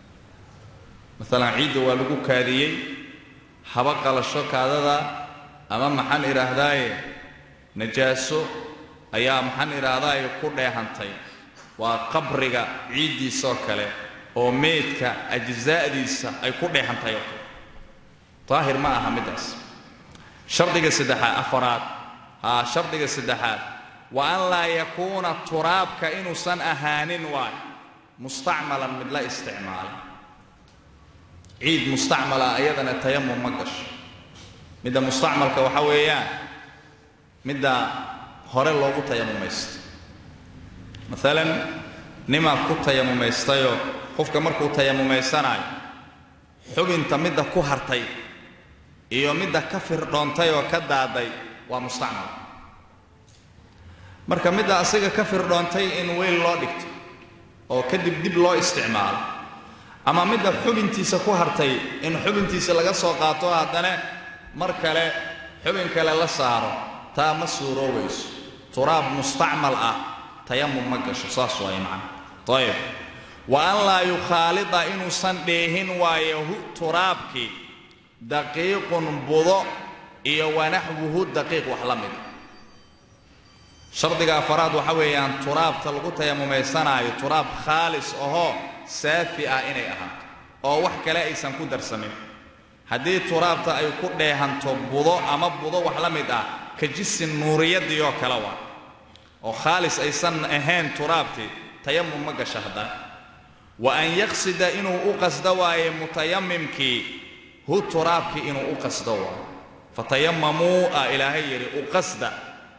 maalan ciidda waa lagu kaadiyey haba qalasho kaadada ama maxaan idhaahdaaye najaaso ayaa maxaan idhaahdaaye ku dheehantay waa qabriga ciiddiisoo kale oo meydka ajsaa'diisa ay ku dheehantahay oo kale daahir ma aha middaas shardiga saddexaad afaraad haa shardiga saddexaad wa an laa yakuuna turaabka inuusan ahaanin waay mustacmalan mid la isticmaalay ciid mustacmala ayadana tayamum ma gasho midda mustacmalka waxa weeyaan midda hore loogu tayamumaysto maalan nimaad ku tayamumaystayoo qofka markuu tayamumaysanaayo xubinta midda ku hartay iyo midda ka firdhoontay oo ka daaday waa mustacmal marka midda asiga ka firdhoontay in weyl loo dhigto oo kadib dib loo isticmaalo ama midda xubintiisa ku hartay in xubintiisa laga soo qaato haddana mar kale xubin kale la saaro taa ma suuroobayso turaab mustacmal ah tayamum ma gasho saas waay macna ayib wa an laa yukhaalida inuusan dheehin waayo hu turaabkii daqiiqun budo iyo wanaxwuhu daqiiq wax la mida shardiga afaraad waxa weeyaan turaabta lagu tayamumaysanaayo turaab khaalis ahoo saafi ah inay ahaato oo wax kale aysan ku darsamin haddii turaabta ay ku dheehanto budo ama budo wax la mid ah ka jisin nuuriyadii oo kale waa oo khaalis aysan ahayn turaabtii tayamum ma gasha haddana wa an yaqsida inuu u qasdo waaye mutayamimkii hu turaabkii inuu u qasdo waayo fatayamamuu a ilaahay yidhi u qasda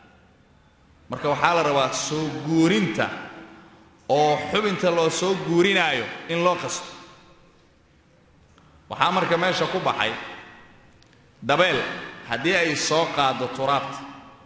marka waxaa la rabaa soo guurinta oo xubinta loo soo guurinaayo in loo qasto waxaa marka meesha ku baxay dabeel haddii ay soo qaaddo turaabta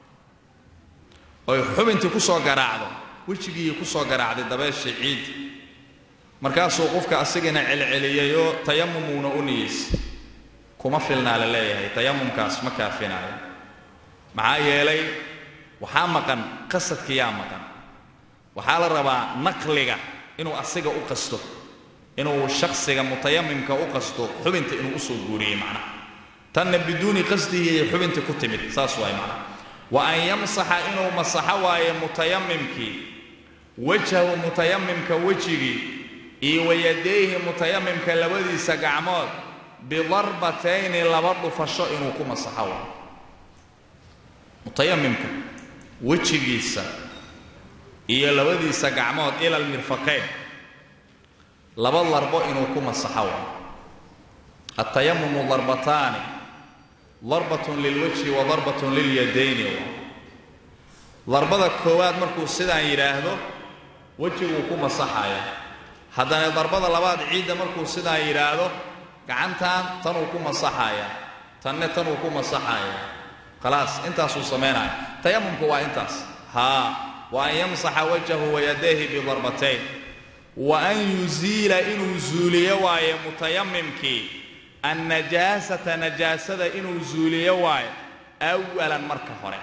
oy xubintii ku soo garaacdo wejigii ku soo garaacday dabeeshii ciiddi markaasuu qofka asigana celceliyey oo tayamumuuna u niyeysay kuma filnaa la leeyahay tayamumkaas ma kaafinayo maxaa yeelay waxaa maqan qasadkiyaa maqan waxaa la rabaa naqliga inuu asiga u qasto inuu shakhsiga mutayamimka u qasto xubinta inuu usoo guuriyey macnaha tanna biduuni qasdihi ay xubinta ku timid saas waay macnaha wa an yamsaxa inuu masaxo waaye mutayamimkii wajhahu mutayamimka wejigii iyo wayadayhi mutayamimka labadiisa gacmood bidarbatayni laba dhufasho inuu ku masaxo waayo mutayamimka wejigiisa iyo labadiisa gacmood ila almirfaqayn laba darbo inuu ku masaxo waayo altayamumu darbataani darbatun lilwajhi wa darbatun lilyadayni waa darbada koowaad markuu sidaan yidhaahdo wejiguu ku masaxaya haddana darbada labaad ciidda markuu sidaan yidhaahdo gacantan tanuu ku masaxaya tanne tanuu ku masaxaya khalaas intaasuu samaynaya tayamumku waa intaas haa wa an yamsaxa wajhahu wayadayhi bidarbatayn wa an yuziila inuu zuuliyo waaye mutayamimkii annajaasata najaasada inuu zuuliyo waayo awalan marka hore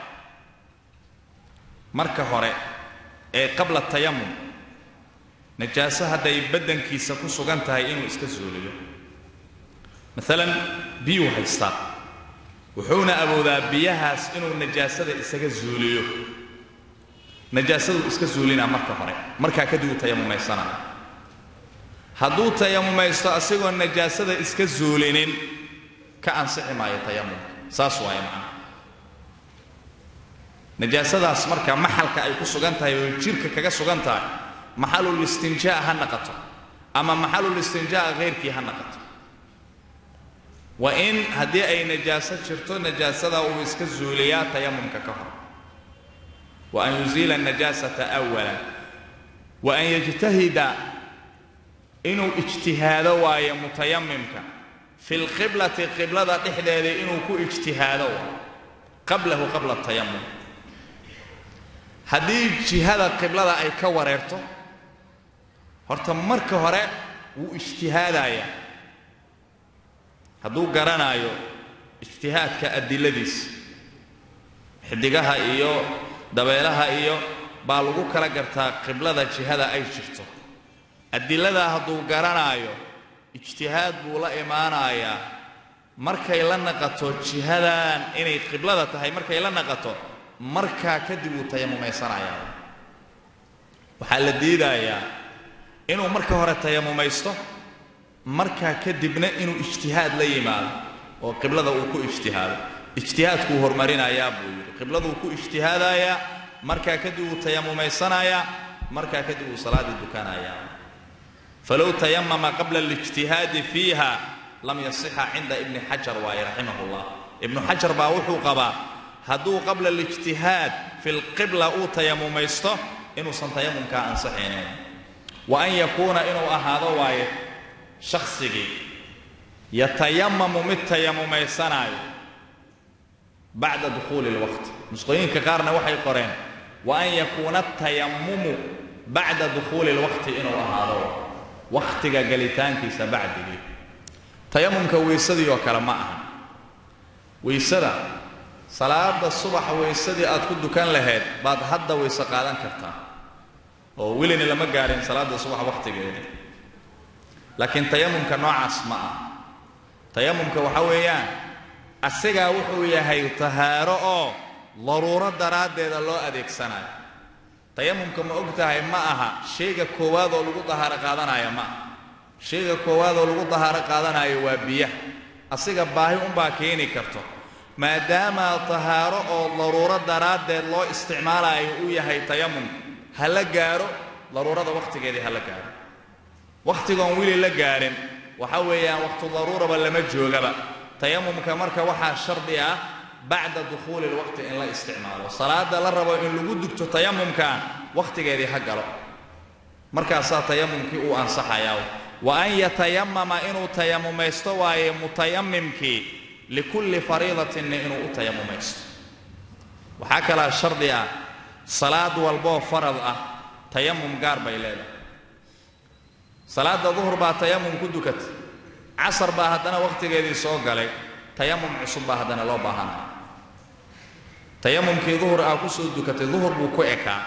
marka hore ee qabla tayamum najaaso hadday baddankiisa ku sugan tahay inuu iska zuuliyo maalan biyuu haystaa wuxuuna awoodaa biyahaas inuu najaasada isaga zuuliyo najaasaduu iska zuulinaa marka hore markaa kadib uu tayamumaysanaya hadduu tayamumaysto asigoo najaasada iska zuulinin ka ansixi maayo tayamumka saas waaye macnaha najaasadaas marka maxalka ay ku sugan tahay oo jirka kaga sugan tahay maxalul istinjaa ha naqato ama maxalul istinjaa hayrkii ha naqato wa in haddii ay najaaso jirto najaasada uu iska zuuliyaa tayamumka ka hor wa an yuziila najaasata awalan wa an yajtahida inuu ijtihaado waayo mutayamimka fi lqiblati qiblada dhexdeeda inuu ku ijtihaado waayo qablahu qabla tayamum haddii jihada qiblada ay ka wareerto horta marka hore wuu ijtihaadayaa hadduu garanaayo ijtihaadka adiladiisa xidigaha iyo dabeelaha iyo baa lagu kala gartaa qiblada jihada ay jirto adiladaa hadduu garanaayo ijtihaad buu la imaanayaa markay la naqato jihadan inay qiblada tahay markay la naqato markaa kadib wuu tayamumaysanayaa waxaa la diidayaa inuu marka hore tayamumaysto markaa kadibna inuu ijtihaad la yimaado oo qiblada uu ku ijtihaado ijtihaadkuu hormarinayaa buu yidhi qibladuu ku ijtihaadayaa markaa kadib wuu tayamumaysanayaa markaa kadib wuu salaaddii dukanayaa falow tayamama qabla alijtihaadi fiiha lam yasixa cinda ibni xajar waaye raximah llah ibnu xajar baa wuxuu qabaa hadduu qabla alijtihaad fi lqibla uu tayamumaysto inuusan tayamumkaa ansaxaynin wa an yakuuna inuu ahaado waaye shaksigii yatayamamu mid tayamumaysanaayo bacda dukhuuli lwaqti nusqooyinka qaarna waxay qoreen wa an yakuuna tayamumu bacda dukhuuli lwaqti inuu ahaado wakhtiga galitaankiisa bacdigii tayamumka weysadii oo kale ma aha weysada salaada subaxa weysadii aad ku dukan lahayd baad hadda weyse qaadan kartaa oo welina lama gaarin salaada subax wakhtigeedii laakiin tayamumka noocaas ma ah tayamumka waxa weeyaan asigaa wuxuu yahay tahaaro oo daruuro daraaddeeda loo adeegsanayo tayamumka ma og tahay ma aha shayga koowaad oo lagu dahaaro qaadanaya ma aha shayga koowaad oo lagu dahaaro qaadanayo waa biyaha asiga baahi unbaa keeni karto maadaama tahaaro oo daruuro daraaddeed loo isticmaalayo uu yahay tayamumka ha la gaaro daruurada wakhtigeedii ha la gaaro wakhtigoon weli la gaarin waxa weeyaan wakhtu daruuraba lama joogaba tayamumka marka waxaa shardi ah bacda dukhuuli lwaqti in la isticmaalo salaada la rabo in lagu dugto tayamumkan wakhtigeedii ha galo markaasaa tayamumkii uu ansaxayaa wa an yatayamama inuu tayamumaysto waaye mutayamimkii likulli fariidatinna inuu u tayamumaysto waxaa kalaa shardi ah salaad walboo farad ah tayamum gaar bay leedahay salaada duhur baa tayamum ku dukatay casar baa haddana wakhtigeedii soo galay tayamum cusub baa haddana loo baahanaya tayamumkii duhur aa ku soo dukatay duhur buu ku ekaa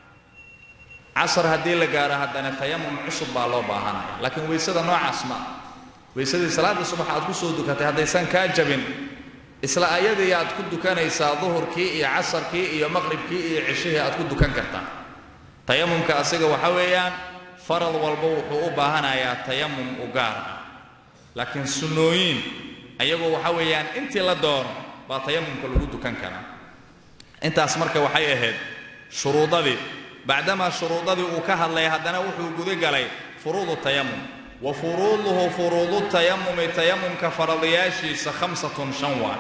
casar haddii la gaaro haddana tayamum cusub baa loo baahanaya laakiin weysada noocaas ma weysadii salaada subax aad ku soo dukatay haddaysan kaa jabin isla ayadii aad ku dukanaysaa duhurkii iyo casarkii iyo maqribkii iyo ceshihii aad ku dukan kartaa tayamumka asiga waxa weeyaan farad walba wuxuu u baahanayaa tayamum u gaar ah laakiin sunnooyin ayagoo waxa weeyaan intii la doono baa tayamumka lagu dukan karaa intaas marka waxay ahayd shuruudadii bacdamaa shuruudadii uu ka hadlay haddana wuxuu gudagalay furuudu tayamum wa furuuduhu furuudu tayamumi tayamumka faradayaashiisa khamsatun shan waa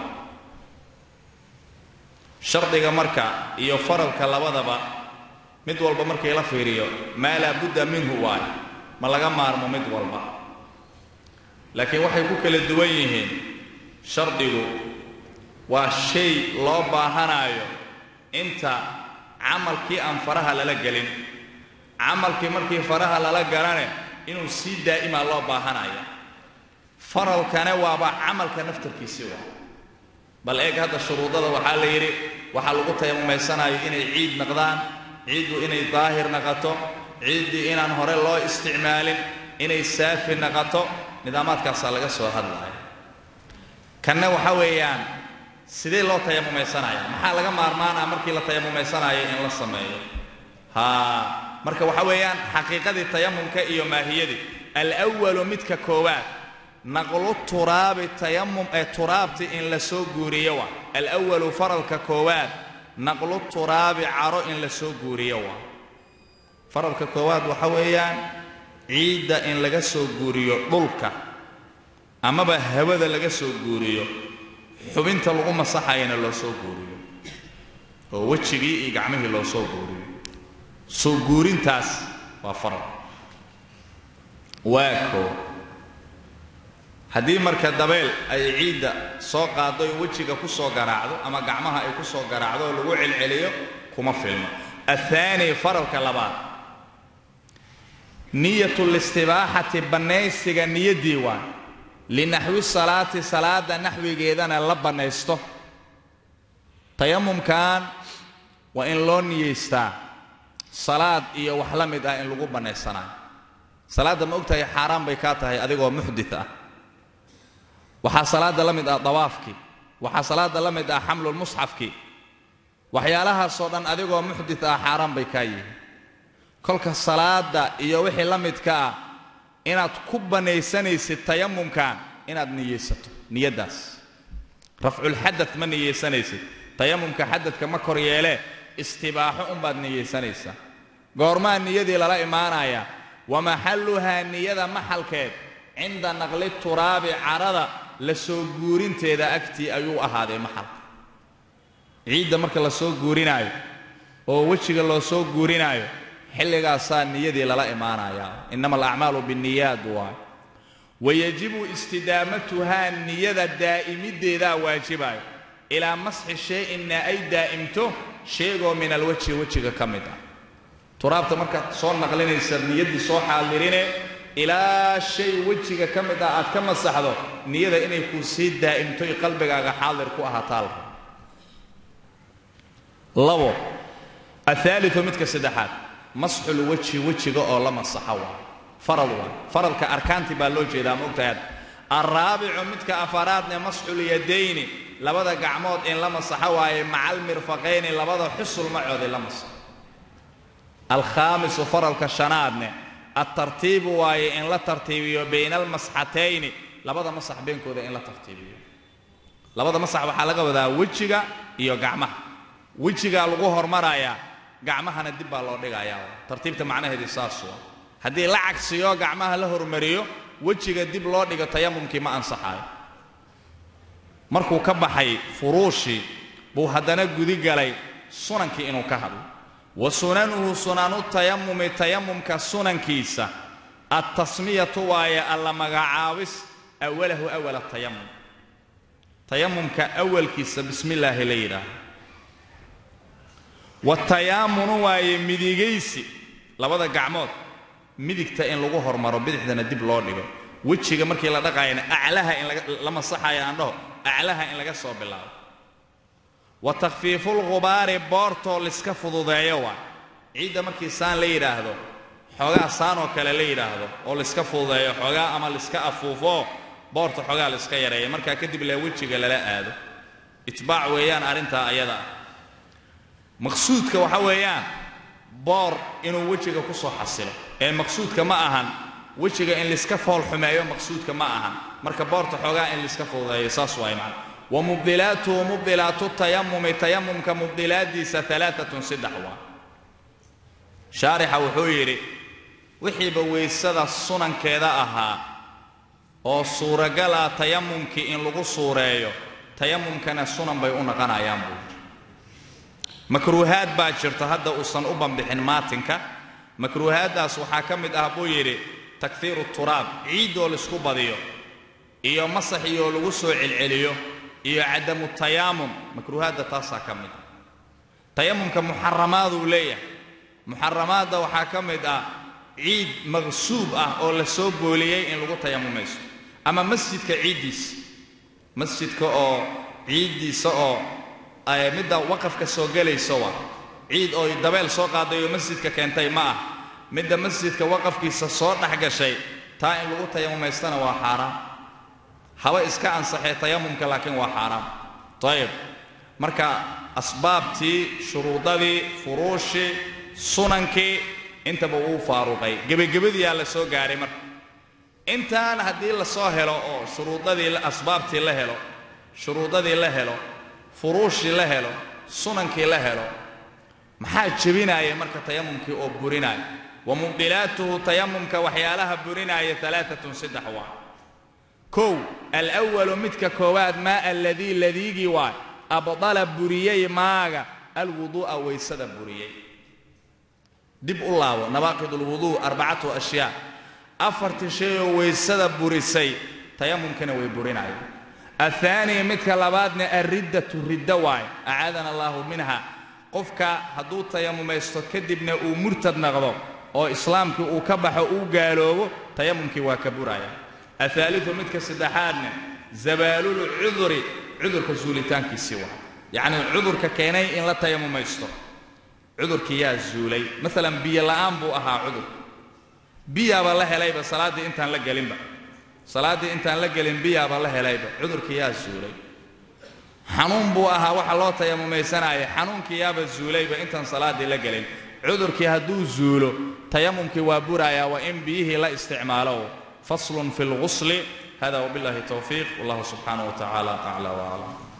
shardiga marka iyo faradka labadaba mid walba markii la fiiriyo maa laa budda minhu waayo ma laga maarmo mid walba laakiin waxay ku kala duwan yihiin shardigu waa shay loo baahanaayo inta camalkii aan faraha lala gelin camalkii markii faraha lala galane inuu sii daa'imaa loo baahanaya faralkane waaba camalka naftarkiisii waa bal eeg hadda shuruudada waxaa la yidhi waxaa lagu tayamumaysanayo inay ciid naqdaan ciiddu inay daahir naqato ciiddii inaan hore loo isticmaalin inay saafi naqato nidaamaadkaasaa laga soo hadlaya kanna waxa weeyaan sidee loo tayamumaysanaya maxaa laga maarmaanaa markii la tayamumaysanayo in la sameeyo haa marka waxa weeyaan xaqiiqadii tayamumka iyo maahiyadii alwalu midka koowaad naqlu turaabi tayamum ee turaabti in la soo guuriyo waa alwalu faralka koowaad naqlu turaabi caro in la soo guuriyo waa faralka koowaad waxa weeyaan ciidda in laga soo guuriyo dhulka amaba hawada laga soo guuriyo xubinta lagu masaxayana loo soo guuriyo oo wejigii iyo gacmihii loo soo guuriyo soo guurintaas waa faral waa koo haddii marka dabeel ay ciidda soo qaaddo oy wejiga ku soo garaacdo ama gacmaha ay ku soo garaacdo oo lagu celceliyo kuma filmo athaani faralka labaad niyatu listibaaxati bannaysiga niyaddii waa linaxwi salaati salaada naxwigeedana la bannaysto tayamumkan waa in loo niyaystaa salaad iyo wax la mid ah in lagu bannaysanayo salaadda ma ogtahay xaaraan bay kaa tahay adigoo muxdit ah waxaa salaadda la mid ah dawaafkii waxaa salaadda la mid ah xamlulmusxafkii waxyaalahaasoo dhan adigoo muxdit ah xaaraan bay kaa yihiin kolka salaadda iyo wixii la midka ah inaad ku bannaysanaysid tayamumkan inaad niyaysato niyaddaas rafculxadad ma niyaysanaysid tayamumka xadadka ma kor yeelee istibaaxo unbaad niyaysanaysaa goormaa niyadii lala imaanayaa wa maxalluhaa niyada maxalkeed cinda naqli turaabi carada la soo guurinteeda agtii ayuu ahaaday maxalka ciidda marka la soo guurinaayo oo wejiga loo soo guurinaayo xilligaasaa niyadii lala imaanayaa innama alacmaalu binniyaad waay wayajibu istidaamatuhaa niyada daa'imiddeedaa waajibayo ilaa masxi shay-inna ay daa'imto sheegoo min alwajhi wejiga ka mid ah turaabta markaad soo naqlinaysa niyaddii soo xaadirine ilaa shay wejiga ka mid ah aad ka masaxdo niyada inay kuu sii daa'imto i qalbigaaga xaadir ku ahaataalka labo ahaaliu midka saddexaad masxul wejhi wejiga oo la masaxo waa farad waa faradka arkaantii baa loo jeedaa ma ogtahay alraabicu midka afaraadne masxul yadayni labada gacmood in la masaxo waaye maca almirfaqayni labada xusul macood in la masaxo alkhaamisu faralka shanaadne altartiibu waaye in la tartiibiyo bayna almasxatayni labada masax beenkooda in la tartiibiyo labada masax waxaa laga wadaa wejiga iyo gacmaha wejigaa lagu hormarayaa gacmahana dib baa loo dhigayaa tartiibta macnaheedii saas waa haddii la cagsiyo gacmaha la hormariyo wejiga dib loo dhigo tayamumkii ma ansaxaayo markuu ka baxay furuushii buu haddana gudi galay sunankii inuu ka hadlo wa sunanuhu sunanu tayamumi tayamumka sunankiisa altasmiyatu waaye alla magacaabis awalahu awala tayamum tayamumka awalkiisa bismi illaahi la yidhaaho watayaamunu waaye midigaysi labada gacmood midigta in lagu hormaro bidixdana dib loo dhigo wejiga markii la dhaqaayana aclaha in la masaxayo aan dhaho aclaha in laga soo bilaabo wa takhfiifulghubaari boortoo liska fududeeyo waa ciidda markii saan la yidhaahdo xoogaa saanoo kale la yidhaahdo oo liska fududeeyo xoogaa ama liska afuufoo boorta xoogaa liska yareeya markaa kadib le wejiga lala aado itbaac weeyaan arrintaa ayada ah maqsuudka waxa weeyaan boor inuu wejiga ku soo xasilo ee maqsuudka ma ahan wejiga in liska fool xumeeyo maqsuudka ma ahan marka boorta xoogaa in liska fududeeyo saas waay macna wa mubdilaatuhu mubdilaatu tayamumi tayamumka mubdilaadiisa alaaatun saddex waa shaarixa wuxuu yidhi wixiiba weysada sunankeeda ahaa oo suuragal ah tayamumkii in lagu suureeyo tayamumkana sunan bay u naqanayaan buu makruuhaad baa jirta hadda uusan u bambixin maatinka makruuhaaddaas waxaa ka mid ah buu yidhi takhiiru turaab ciiddoo laisku badiyo iyo masax iyoo lagu soo celceliyo iyo cadamu tayaamum makruuhaadda taasaa ka mid ah tayamumka muxaramaaduu leeyahay muxaramaadda waxaa ka mid ah ciid maqsuub ah oo la soo booliyey in lagu tayamumayso ama masjidka ciiddiisa masjidka oo ciiddiisa oo midda waqafka soo gelayso waa ciid oo dabeel soo qaaday oo masjidka keentay ma ah midda masjidka waqafkiisa soo dhex gashay taa in lagu tayamumaystana waa xaaraam haba iska ansaxee tayamumka laakiin waa xaaraam ayib marka asbaabtii shuruudadii furuushii sunankii intaba wuu faaruqay gebagabadiyaa la soo gaaray marka intaan haddii la soo helo oo shuruudadii asbaabtii la helo shuruudadii la helo furuushii la helo sunankii la helo maxaa jebinaaya marka tayamumkii oo burinaaya wa mubdilaatuhu tayamumka waxyaalaha burinaaya alaaatun saddex waa kow alwalu midka koowaad maa aladii ladiigii waay abdala buriyey maaga alwuduu'a waysada buriyey dib u laabo nawaaqid alwuduu arbacatu ashyaa afartii shay oo waysada burisay tayamumkana way burinayaan ahaanii midka labaadna alriddatu riddo waaye acaadana allaahu minha qofka hadduu tayamumaysto kadibna uu murtad naqdo oo islaamkii uu ka baxo uu gaaloobo tayamumkii waa ka buraya ahaaliu midka saddexaadna zabaalul cuduri cudurka zuulitaankiisii waa yacnii cudurka keenay in la tayamumaysto cudurkii yaa zuulay maalan biyo la'aan buu ahaa cudur biyaaba la helayba salaaddii intaan la gelinba salaaddii intaan la gelin biyaaba la helayba cudurkii yaa zuulay xanuun buu ahaa waxa loo tayamumaysanaya xanuunkii yaaba zuulayba intaan salaaddii la gelin cudurkii hadduu zuulo tayamumkii waa burayaa waa in biyihii la isticmaalo faslun fi lgusli hada wabillahi towfiiq wallahu subxaanaه wa tacaala aclى waclam